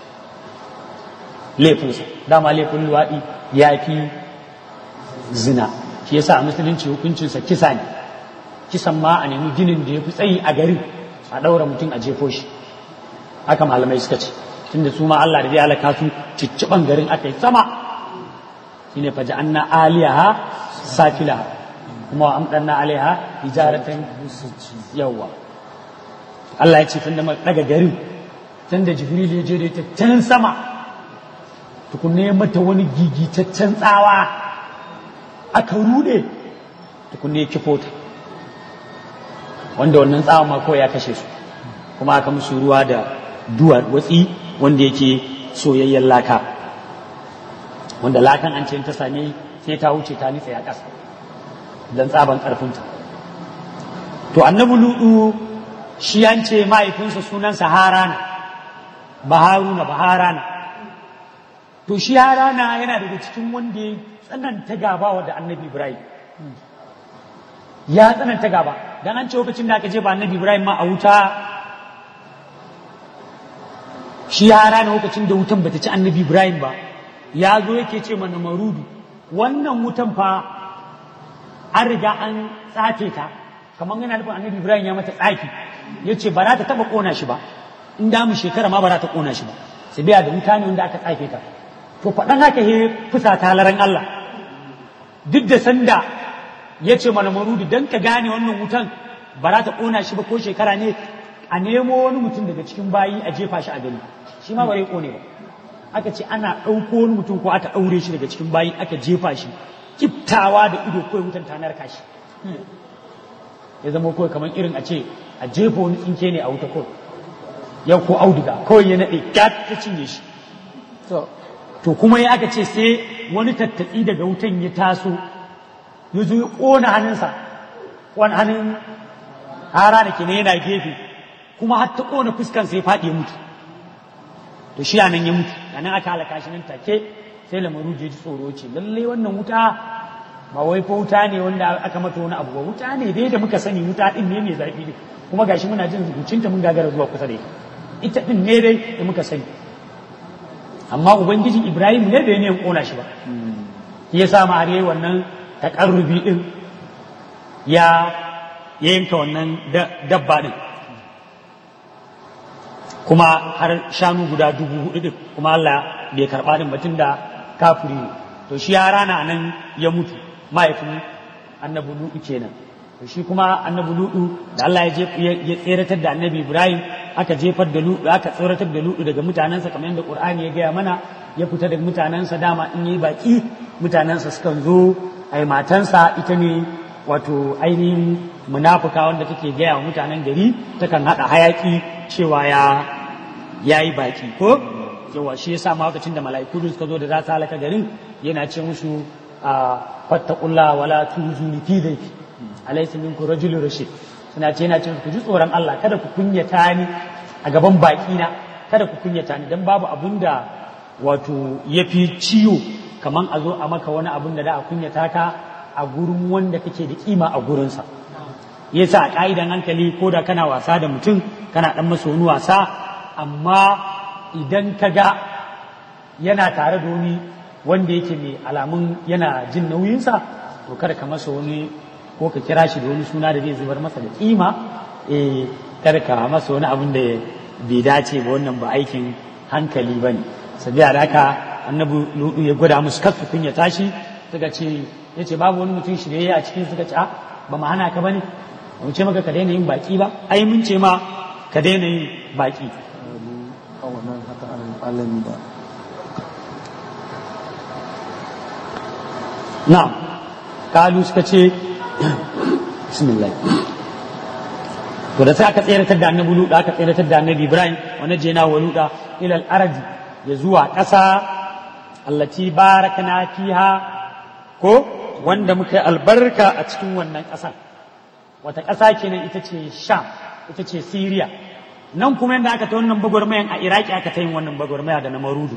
laifinsa dama laifin luwaɗi ya fi zina shi yasa a musulunci hukuncinsa kisa ne kisan ma a nemi ginin da ya fi tsayi a garin a ɗaura mutum a jefo shi haka malamai suka ce tunda su ma Allah da zai halaka su cicciɓan garin aka yi sama shine faja anna aliyaha safilaha kuma wa amdanna alaiha hijaratan yawa Allah ya ce tunda muka daga garin tunda jibril ya je da ita can sama tukunne mata wani gigitaccen tsawa aka rude tukunne kifo ta wanda wannan tsawon ma kawai ya kashe su kuma aka musu ruwa da duwar watsi wanda yake soyayyen laka wanda lakan an ce ta same sai ta wuce ta nitsa ya ƙasa don tsaban ƙarfinta to annabi ludu shi an ce mahaifinsa sunansa harana baharuna baharana to shi harana yana daga cikin wanda ya tsananta gabawa da annabi ibrahim ya tsananta gaba dan an ce lokacin da aka je ba annabi Ibrahim ma a wuta shi ya rana lokacin da wutan bata ci annabi Ibrahim ba ya zo yake ce mana marudu wannan wutan fa an riga an tsafe ta kamar yana nufin annabi Ibrahim ya mata tsafi ya ce ba za ta taba kona shi ba in da mu shekara ma ba za ta kona shi ba sai biya da wuta ne wanda aka tsafe ta to faɗan haka he fusa ta halaran Allah duk da sanda ya ce mana marudu don ka gane wannan wutan ba za ta ƙona shi ba ko shekara ne a nemo wani mutum daga cikin bayi a jefa shi a gani shi ma ba zai ƙone ba aka ce ana ɗauko wani mutum ko aka ɗaure shi daga cikin bayi aka jefa shi kiftawa da ido kawai wutan ta narka shi ya zama kawai kamar irin a ce a jefa wani tsinke ne a wuta kawai yau ko auduga kawai ya naɗe gat ta cinye shi to to kuma ya aka ce sai wani tattaɓi daga wutan ya taso ya zo ya ƙona hannunsa wani hannun hara da ke ne yana gefe kuma har ta ƙona fuskansa ya faɗi ya mutu to shi nan ya mutu a nan aka halaka shi nan take sai lamaru je ji tsoro ce lallai wannan wuta ba wai fa wuta ne wanda aka mata wani abu ba wuta ne dai da muka sani wuta din ne mai zafi ne kuma gashi muna jin zubucinta mun gagara zuwa kusa da ita ita din ne dai da muka sani amma ubangiji ibrahim ne bai ne ya kona shi ba shi ya sa ma har yayi wannan takarrubi din ya ya yanka wannan dabba din kuma har shanu guda dubu hudu din kuma Allah bai karba din batun da kafiri ne to shi ya rana nan ya mutu mahaifin annabi lutu kenan to shi kuma annabi lutu da Allah ya ya tseratar da annabi Ibrahim aka jefar da lutu aka tseratar da lutu daga mutanensa kamar yadda Qur'ani ya gaya mana ya fita daga mutanensa dama in yi baki mutanensa sukan zo ai matansa ita ne wato ainihin munafuka wanda take gaya wa mutanen gari takan hada hayaki cewa ya yayi baki ko yawa shi yasa ma lokacin da mala'iku suka zo da za su halaka garin yana ce musu a fattaqulla wala tuzuni fi dayfi alaysa minkum rajulun rashid suna ce yana ce ku ji tsoron Allah kada ku kunyata ni a gaban baki na kada ku kunyata ni dan babu abun da wato yafi ciwo kaman a zo a maka wani abun da da a kunyata ka a gurin wanda kake da kima a gurinsa yasa a ka'idan hankali ko da kana wasa da mutum kana dan masa wani wasa amma idan ka ga yana tare da wani wanda yake mai alamun yana jin nauyinsa to kada ka masa wani ko ka kira shi da wani suna da zai zubar masa da kima eh kada ka masa wani abin da bai dace ba wannan ba aikin hankali ba ne sabiya da haka annabi ludu ya gwada musu kasu kunya tashi suka ce ya ce babu wani mutum shirye a cikin suka ce a ba mu hana ka ba ne ba mu ce maka ka daina yin baki ba ai mun ce ma ka daina yin baki a wannan haka alami ba na'am kalu suka ce bismillah to da sai aka tseratar da annabi luda aka tseratar da annabi ibrahim wani jena wa luda ila al-ardi ya zuwa ƙasa allati barakna fiha ko wanda muka yi albarka a cikin wannan ƙasar wata ƙasa kenan ita ce sham ita ce syria nan kuma yadda aka ta wannan bagwarmayan a iraki aka ta yin wannan bagwarmaya da na marudu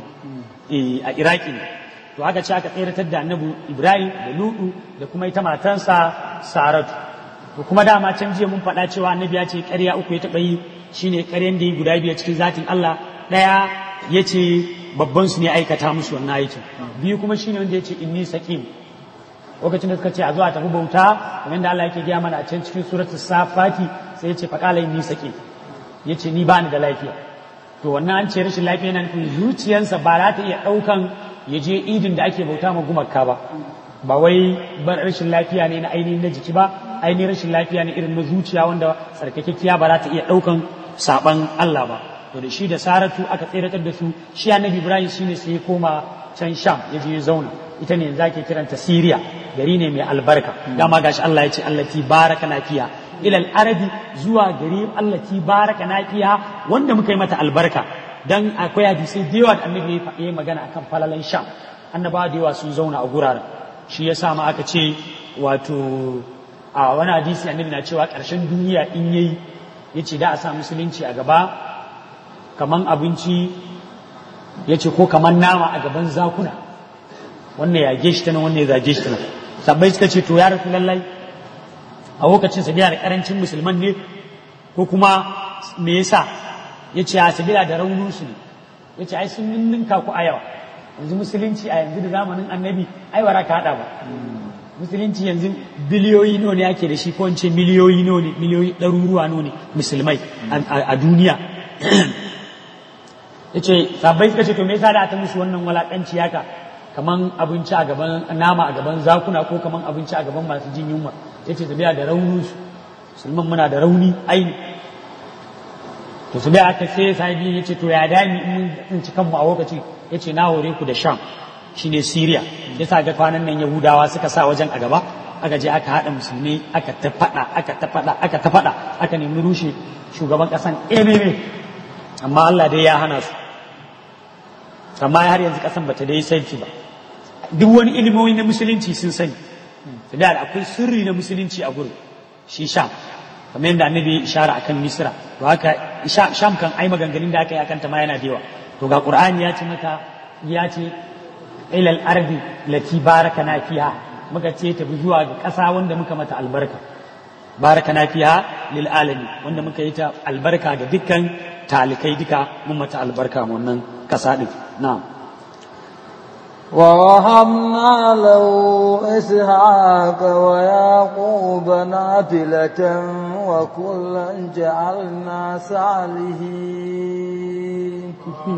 a iraki ne to haka ce aka tseratar da annabi ibrahim da ludu da kuma ita matansa saratu to kuma dama can jiya mun faɗa cewa annabi ya ce ƙarya uku ya taɓa yi shine ƙaryan da yi guda biyu cikin zatin allah ɗaya ya ce babban su ne aikata musu wannan aikin biyu kuma shine wanda ya ce inni saqim lokacin da suka ce a zuwa tafi bauta kamar da Allah yake gaya mana a can cikin suratul safati sai ya ce faqala inni saqim ya ce ni ba ni da lafiya to wannan an ce rashin lafiya yana nufin zuciyarsa ba za ta iya ɗaukan ya je idin da ake bauta ma gumaka ba ba wai bar rashin lafiya ne na ainihin na jiki ba ainihin rashin lafiya ne irin na zuciya wanda tsarkakekkiya ba za ta iya ɗaukan saban Allah ba to da shi da saratu aka tseratar da su shi annabi ibrahim shine sai ya koma can sham ya je ya zauna ita ne yanzu ake kiranta siriya gari ne mai albarka dama gashi Allah ya ce allati baraka na fiya ilal arabi zuwa gari allati baraka na fiya wanda muka yi mata albarka dan akwai hadisai da yawa da annabi ya yi magana akan falalan sham annabawa da yawa sun zauna a guraren shi ya sa ma aka ce wato a wani hadisi annabi na cewa ƙarshen duniya in yayi ya ce da a sa musulunci a gaba kaman abinci ya ce ko kaman nama a gaban zakuna wannan ya ge shi ta nan wannan ya zage shi ta nan sabbai suka ce to ya rasu lallai a lokacin sabila da karancin musulman ne ko kuma me yasa ya ce a sabila da raunin su ne ya ce ai sun ninninka ku a yawa yanzu musulunci a yanzu da zamanin annabi ai wara ka hada ba musulunci yanzu biliyoyi nawa ne ake da shi ko ce miliyoyi nawa ne miliyoyi ɗaruruwa nawa ne musulmai a duniya ya ce sabbai suka ce to me yasa da ta musu wannan walakanci haka kaman abinci a gaban nama a gaban zakuna ko kaman abinci a gaban masu jin yunwa ya ce tabiya da raunin su musulman muna da rauni aini to su da aka sai sahibi ya ce to ya dami in mun tsinci kanmu a lokaci ya ce na hore ku da sham shine syria ya sa ga kwanan nan yahudawa suka sa wajen a gaba aka je aka haɗa musulmi aka ta faɗa aka ta faɗa aka ta faɗa aka nemi rushe shugaban ƙasan ememe amma Allah dai ya hana su amma har yanzu ƙasan bata dai sarki ba duk wani ilimomi na musulunci sun sani su da akwai sirri na musulunci a gurin shi sham kamar yadda annabi ya ishara akan misra to haka sham kan ai maganganun da aka yi akan ta ma yana da yawa to ga qur'ani ya ce maka ya ce ilal ardi lati barakana fiha muka ce ta bi zuwa ga ƙasa wanda muka mata albarka barakana fiha lil alamin wanda muka yi ta albarka ga dukkan talikai duka mun mata albarka wannan ƙasa din na'am ووهبنا له إسحاق ويعقوب نافلة وكلا جعلنا صالحين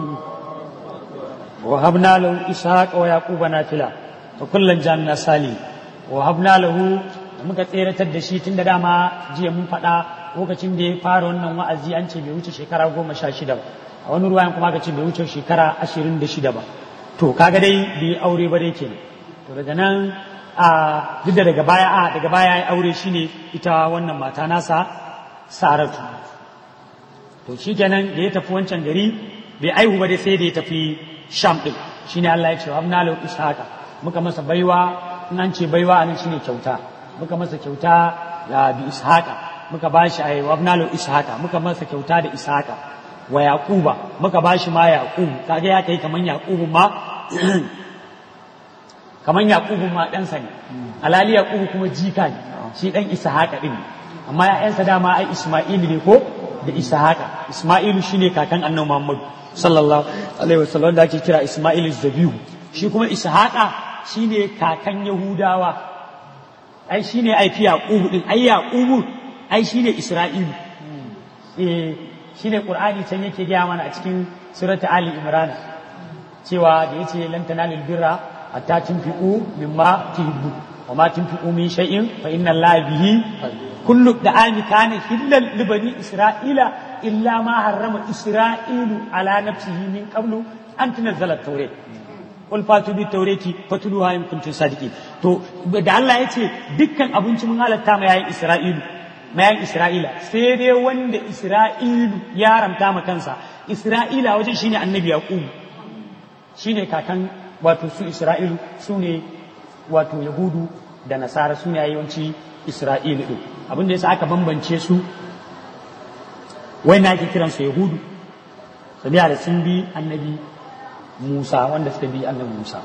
وهبنا له إسحاق ويعقوب نافلة وكلا جعلنا صالحين وهبنا له muka tseratar da shi tun da dama jiya mun faɗa lokacin da ya fara wannan wa'azi an ce bai wuce shekara goma sha shida ba a wani ruwayan kuma aka ce bai wuce shekara ashirin da shida ba to kaga dai bai aure ba dai kenan to daga nan a duk da daga baya a daga baya ya aure shine ita wannan mata nasa saratu to shi kenan da ya tafi wancan gari bai aihu ba dai sai da ya tafi sham din shine Allah ya ce wa amna lahu ishaqa muka masa baiwa in an ce baiwa anan shine kyauta muka masa kyauta da bi ishaqa muka bashi ai wa amna lahu ishaqa muka masa kyauta da ishaqa wa yaquba muka bashi ma yaqub kaga ya kai kaman yaqubu ma kaman yaqubu ma dan sa ne alali yaqubu kuma jika ne shi dan ishaqa din amma ya'yansa dama ai isma'il ne ko da ishaqa isma'ilu shine kakan annabi muhammad sallallahu alaihi wasallam da ake kira isma'il zabihu shi kuma ishaqa shine kakan yahudawa ai shine ai fi yaqubu din ai yaqubu ai shine isra'ilu eh shine qur'ani can yake gaya mana a cikin surata ali imran cewa da yace lan tanalul birra hatta tunfiqu mimma tuhibbu wa ma tunfiqu min shay'in fa inna allaha bihi kullu da'ami kana hillal li bani isra'ila illa ma harrama isra'ilu ala nafsihi min qablu an tunazzala at-taurat qul fatu bi tawrati fatluha in kuntum sadiqin to da Allah yace dukkan abinci mun halatta ma yayin isra'ilu mayan Isra'ila sai dai wanda Isra'ilu ya haramta ma kansa Isra'ila wajen shine annabi Yaqub shine kakan wato su Isra'ilu su ne wato Yahudu da Nasara su ne yawanci Isra'ilu din abin da yasa aka bambance su wai na ake kiran su Yahudu sabiya da sun bi annabi Musa wanda suka bi annabi Musa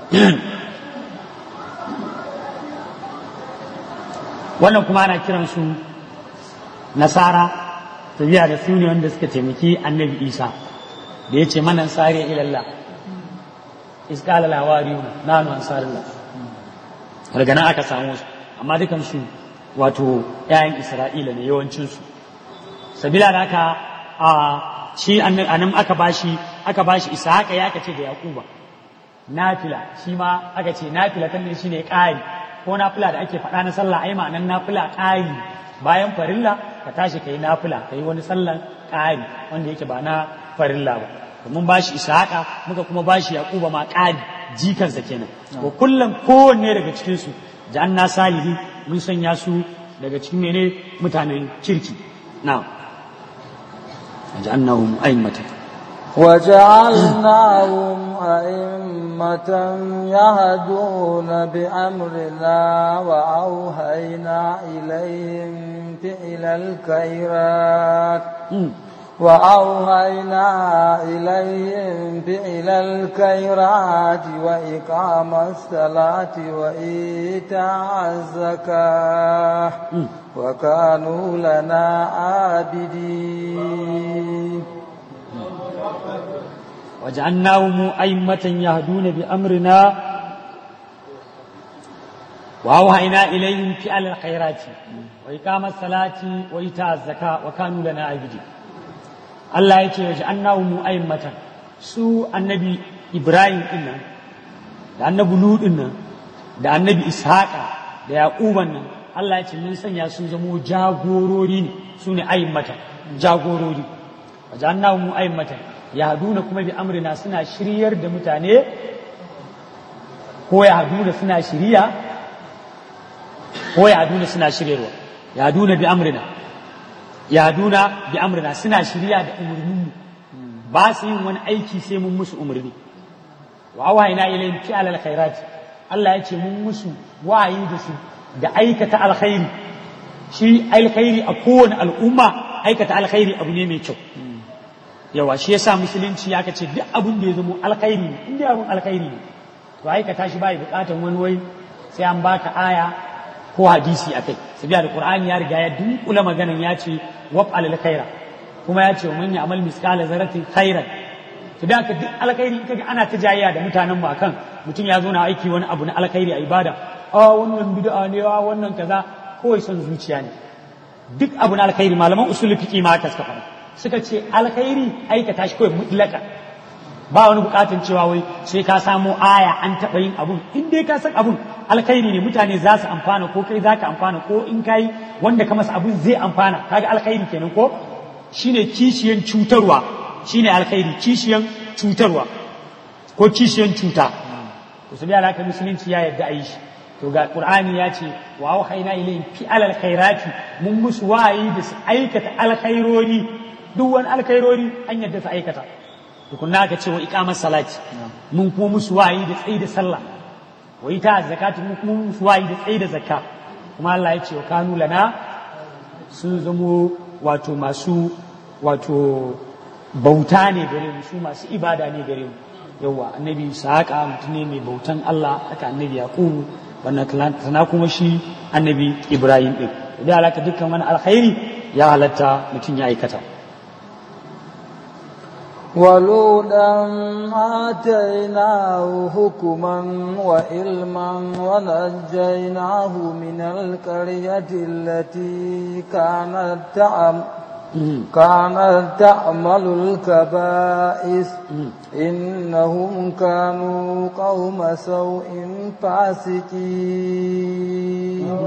wannan kuma ana kiran su nasara tafiya da su ne wanda suka taimaki annabi isa da ya ce mana sare ilallah iskala lawariyuna nanu ansarullah daga nan aka samu su amma dukan su wato ƴaƴan isra'ila ne yawancin su sabila da aka a shi anan aka bashi aka bashi ishaqa ya aka ce da yaquba nafila shi ma aka ce nafila kan shi ne ƙari ko nafila da ake faɗa na sallah ai ma'anan nafila ƙari bayan farilla ka tashi ka yi nafila ka yi wani sallan ƙari wanda yake ba na farilla ba mun ba shi ishaqa muka kuma ba shi yaquba ma ƙari jikansa kenan ko kullum kowanne daga cikin su janna salihi mun sanya su daga cikin mene mutanen kirki na ja'annahum a'immatan وجعلناهم أئمة يهدون بأمرنا وأوهينا إليهم فعل الخيرات وأوهينا إليهم فعل الخيرات وإقام الصلاة وإيتاء الزكاة وكانوا لنا عابدين وجعلناهم أئمة يهدون بأمرنا وأوحينا إليهم فعل الخيرات وإقام الصلاة وإيتاء الزكاة وكانوا لنا عابدين الله يتي وجعلناهم أئمة su annabi Ibrahim din nan da annabi Lut din nan da annabi Ishaqa da Yaquban nan Allah ya ce mun sanya su zamo jagorori ne su ne a'immata jagorori wajannahu mu a'immatan yahduna kuma bi amrina suna shiryar da mutane ko yahduna suna shiriya ko yahduna suna shiryarwa yahduna bi amrina yahduna bi amrina suna shiriya da umurnin ba su yin wani aiki sai mun musu umurni wa wahayna ilayhim fi alal khairati Allah ya ce mun musu wayi da su da aikata alkhairi shi alkhairi a kowane al'umma aikata alkhairi abu ne mai kyau yawa shi yasa musulunci ya ce duk abin da ya zama alkhairi ne inda abin alkhairi ne to aikata shi bai bukatan wani wai sai an baka aya ko hadisi a kai sabiya da qur'ani ya riga ya dunkula maganan ya ce waf alal khaira kuma ya ce man ya'mal misqala zarratin khairan to da duk alkhairi kaga ana ta jayayya da mutanen mu akan mutum ya zo na aiki wani abu na alkhairi a ibada a wannan bid'a ne a wannan kaza kawai son zuciya ne duk abu na alkhairi malaman usul fiqi ma haka suka faɗa suka ce alkhairi aikata shi kawai mutlaka ba wani bukatun cewa wai sai ka samo aya an taɓa yin abun in dai ka san abun alkhairi ne mutane za su amfana ko kai za ka amfana ko in kai wanda ka masa abun zai amfana kaga alkhairi kenan ko shine kishiyan cutarwa shine alkhairi kishiyan cutarwa ko kishiyan cuta to sai alaka musulunci ya yadda a yi shi to ga qur'ani ya ce wa auhayna ilayhim fi alal khairati mun musu wayi da su aikata alkhairori duk wani alkhairori an yadda su aikata tukunna ka ce wa iqamar salati mun kuma musu wayi da tsayi da sallah wa ita zakati mun kuma musu wayi da tsayi da zakka kuma Allah ya ce wa kanu lana sun zamo wato masu wato bauta ne gare mu su masu ibada ne gare mu yawa annabi saka mutum ne mai bautan Allah haka annabi yaqubu wannan sana kuma shi annabi ibrahim din da alaka dukkan wani alkhairi ya halatta mutum ya aikata ولودا آتيناه حكما وعلما ونجيناه من القرية التي كانت تعمل كانت تعمل الكبائس إنهم كانوا قوم سوء فاسقين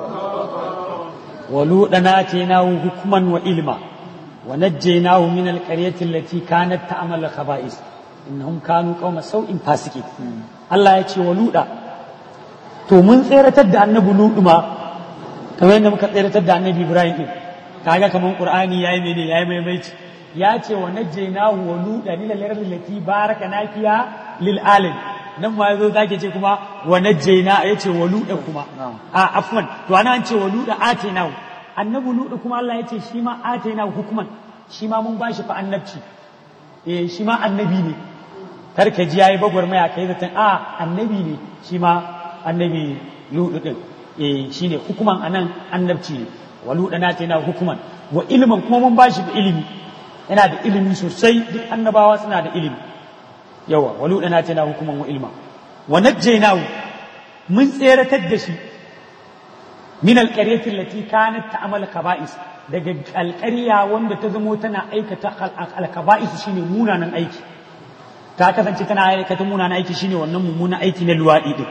ولوطا آتيناه حكما وعلما ونجيناه من القرية التي كانت تعمل الخبائث إنهم كانوا قوم سوء فاسقين الله يتي ولوطا to mun tseratar da annabi ludu ma kamar yadda muka tseratar da annabi ibrahim din kaga kaman qur'ani yayi mene yayi maimaici ya ce wa najjaynahu wa luda lil lardil lati baraka nafiya lil alim nan ma yazo zake ce kuma wa najjayna yace wa luda kuma a afwan to ana an ce wa luda atainahu annabi luda kuma Allah yace shi ma atainahu hukuman shi ma mun bashi fa annabci eh shi ma annabi ne kar ka ji yayi bagwarmaya kai zaton a annabi ne shi ma annabi ludu din eh shine hukuman anan annabci ne waluda na yana hukuman wa ilimin kuma mun bashi da ilimi yana da ilimi sosai duk annabawa suna da ilimi yawa waluda na yana hukuman wa ilma wa najjaynahu mun tseratar da shi min alqaryati allati kanat ta'mal kaba'is daga alƙarya wanda ta zamo tana aikata alkaba'is shine munanan aiki ta kasance tana aikata munanan aiki shine wannan mummunan aiki na luwadi din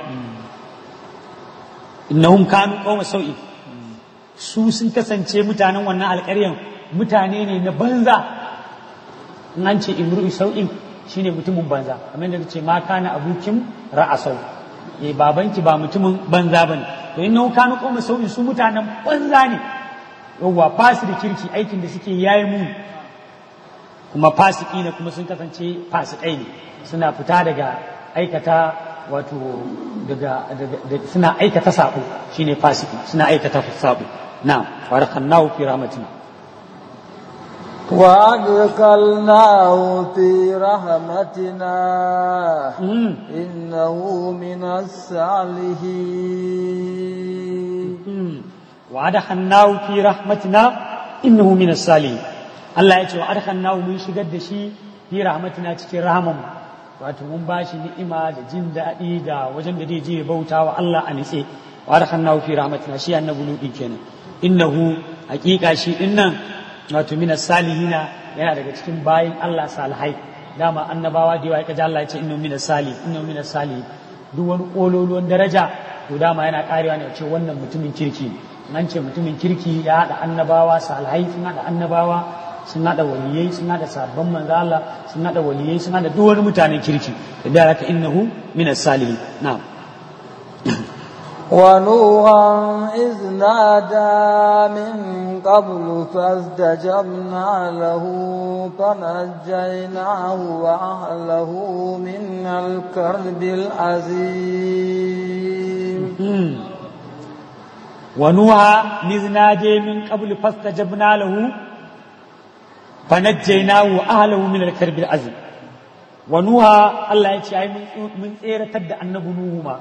innahum kanu qawma sau'in su sun kasance mutanen wannan alƙaryan mutane ne na banza in an ce imru'i sau'in shine mutumin banza kamar da ce ma kana abukin ra'asau eh babanki ba mutumin banza bane to in nau kanu qawma sau'in su mutanen banza ne yawwa fasi da kirki aikin da suke yayi mu kuma fasiki ne kuma sun kasance fasikai ne suna fita daga aikata wato daga suna aikata sabo shine fasiki suna aikata sabo نعم فارقناه في رحمتنا وأدخلناه في رحمتنا إنه من الصالحين وأدخلناه في رحمتنا إنه من الصالحين Allah ya ce wa adkhalnahu mun shigar da shi fi rahmatina cikin rahaman wato mun ba shi ni'ima da jin daɗi da wajen da zai je bauta wa Allah a nitse wa adkhalnahu fi rahmatina shi annabi ludi kenan innahu hakika shi dinnan wato minas salihina yana daga cikin bayin Allah salihai dama annabawa da yawa ya kaji Allah ya ce innahu minas salih innahu minas salih duk wani kololuwan daraja to dama yana karewa ne ce wannan mutumin kirki nan ce mutumin kirki ya haɗa annabawa salihai sun haɗa annabawa sun hada waliyai sun hada sabon manzo Allah sun hada waliyai sun hada duk wani mutanen kirki da haka innahu min as-salihin na'am ونوحا إذ نادى من قبل فاستجبنا له فنجيناه وأهله من الكرب العظيم ونوحا إذ نادى من قبل فاستجبنا له فنجيناه وأهله من الكرب العظيم ونوحا الله يتشاي من سيرة تد النبو نوحما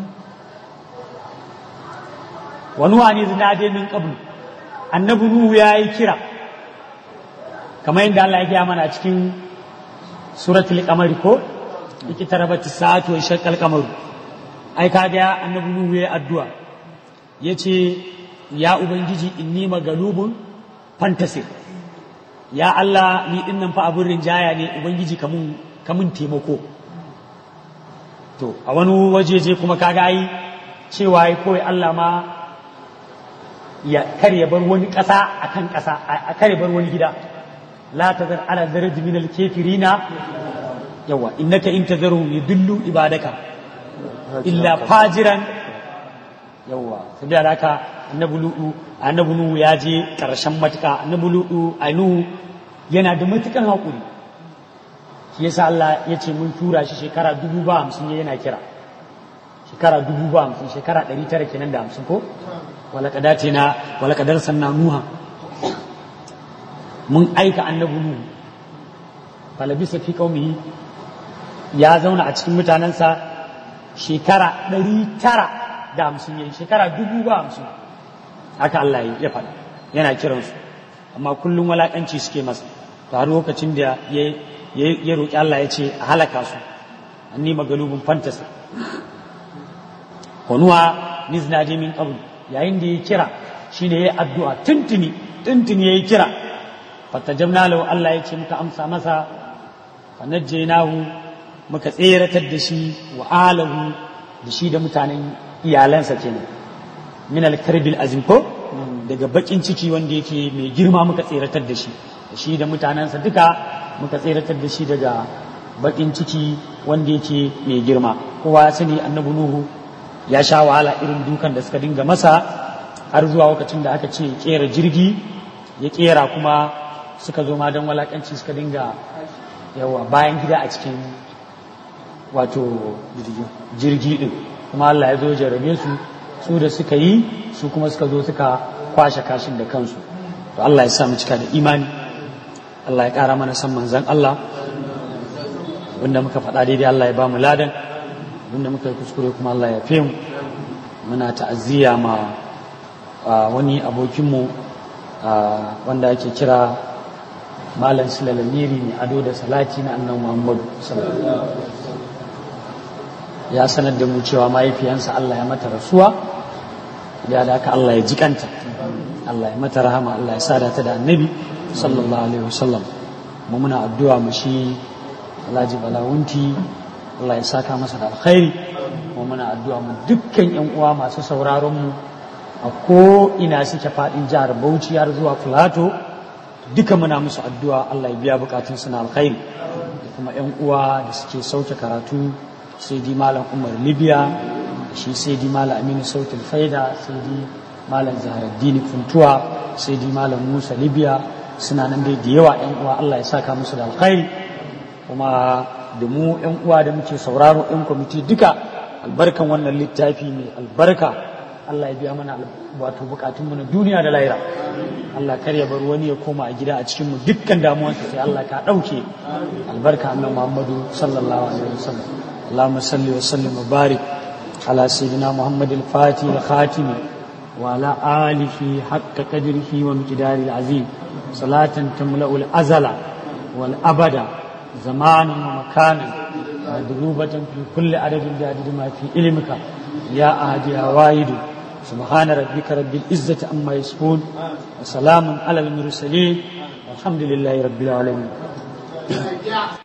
wani wani zinade min qablu annabi nuhu ya yi kira kamar yadda Allah ya gaya mana a cikin suratul qamar ko yake tarabati sa'atu wa shaqqal qamaru ai kaga annabi nuhu ya addu'a yace ya ubangiji inni magalubun fantasir ya Allah ni dinnan fa abun rinjaya ne ubangiji kamun kamun taimako to a wani wajeje kuma kaga ai cewa ai kawai Allah ma ya kar ya bar wani ƙasa a kan ƙasa a kar ya bar wani gida la tazar ala daraj min al kafirina yawa innaka in tazaru yudillu ibadaka illa fajiran yawa saboda haka annabi lu'u annabi nuhu ya je karshen matuka annabi lu'u anu yana da matukan hakuri shi yasa Allah ya ce mun tura shi shekara dubu ba hamsin yana kira shekara dubu ba hamsin shekara ɗari tara kenan da hamsin ko walakadatina walakadar sanna nuha mun aika annabi nuhu falabisa fi qaumihi ya zauna a cikin mutanensa shekara ɗari tara da hamsin yayi shekara dubu ba hamsin haka Allah ya faɗa yana kiransu amma kullum walakanci suke masa to har lokacin da ya roƙi Allah ya ce a halaka su anni magalubun fantasa wanuwa niznaje min qabl yayin da ya kira shine yayi addu'a tuntuni tuntuni yayi kira fatajabna lahu Allah ya ce muka amsa masa fanajjaynahu muka tseratar da shi wa alahu da shi da mutanen iyalansa kenan min al-karbil azim ko daga bakin ciki wanda yake mai girma muka tseratar da shi da shi da mutanensa duka muka tseratar da shi daga bakin ciki wanda yake mai girma kowa ya sani annabi nuhu ya sha wahala irin dukan da suka dinga masa har zuwa lokacin da aka ce kera jirgi ya kera kuma suka zo ma don walakanci suka dinga yawa bayan gida a cikin wato jirgi din kuma Allah ya zo jarabe su su da suka yi su kuma suka zo suka kwashe kashin da kansu to Allah ya sa mu cika da imani Allah ya ƙara mana san manzan Allah wanda muka faɗa daidai Allah ya ba mu ladan wanda muka yi kuskure kuma Allah ya fi mu muna ta'aziyya ma wani abokinmu wanda ake kira malam sulalamiri mai ado da salati na annan muhammadu ya sanar da mu cewa mahaifiyansa Allah ya mata rasuwa ya da aka Allah ya jikanta Allah ya mata rahama Allah ya sada ta da annabi sallallahu alaihi wasallam mu muna addu'a mu shi Alhaji Balawunti Allah ya saka masa da alkhairi mu muna addu'a mu dukkan yan uwa masu sauraron mu a ko ina suke fadin jihar Bauchi har zuwa Filato duka muna musu addu'a Allah ya biya bukatun su na alkhairi da kuma yan uwa da suke sauke karatu sai di malam Umar Libya shi sai di malam Aminu Sautul Faida sai di malam Zaharaddini Funtuwa sai di malam Musa Libya suna nan dai da yawa yan uwa Allah ya saka musu da alkhairi kuma da mu yan uwa da muke sauraro yan kwamiti duka albarkan wannan littafi mai albarka Allah ya biya mana wato bukatunmu na duniya da lahira Allah kar ya bar wani ya koma a gida a cikin mu dukkan damuwarsa sai Allah ka dauke albarka annabi Muhammadu sallallahu alaihi wasallam Allahumma salli wa sallim wa barik ala sayyidina Muhammad al-Fatih al-Khatim wa ala alihi haqqa qadrihi wa miqdari al-azim salatan tamla'u al-azala wal abada zamanan wa makanan مدروبة في كل عدد بعدد ما في علمك يا أهدي يا وايد سبحان ربك رب العزة عما يصفون وسلام على المرسلين والحمد لله رب العالمين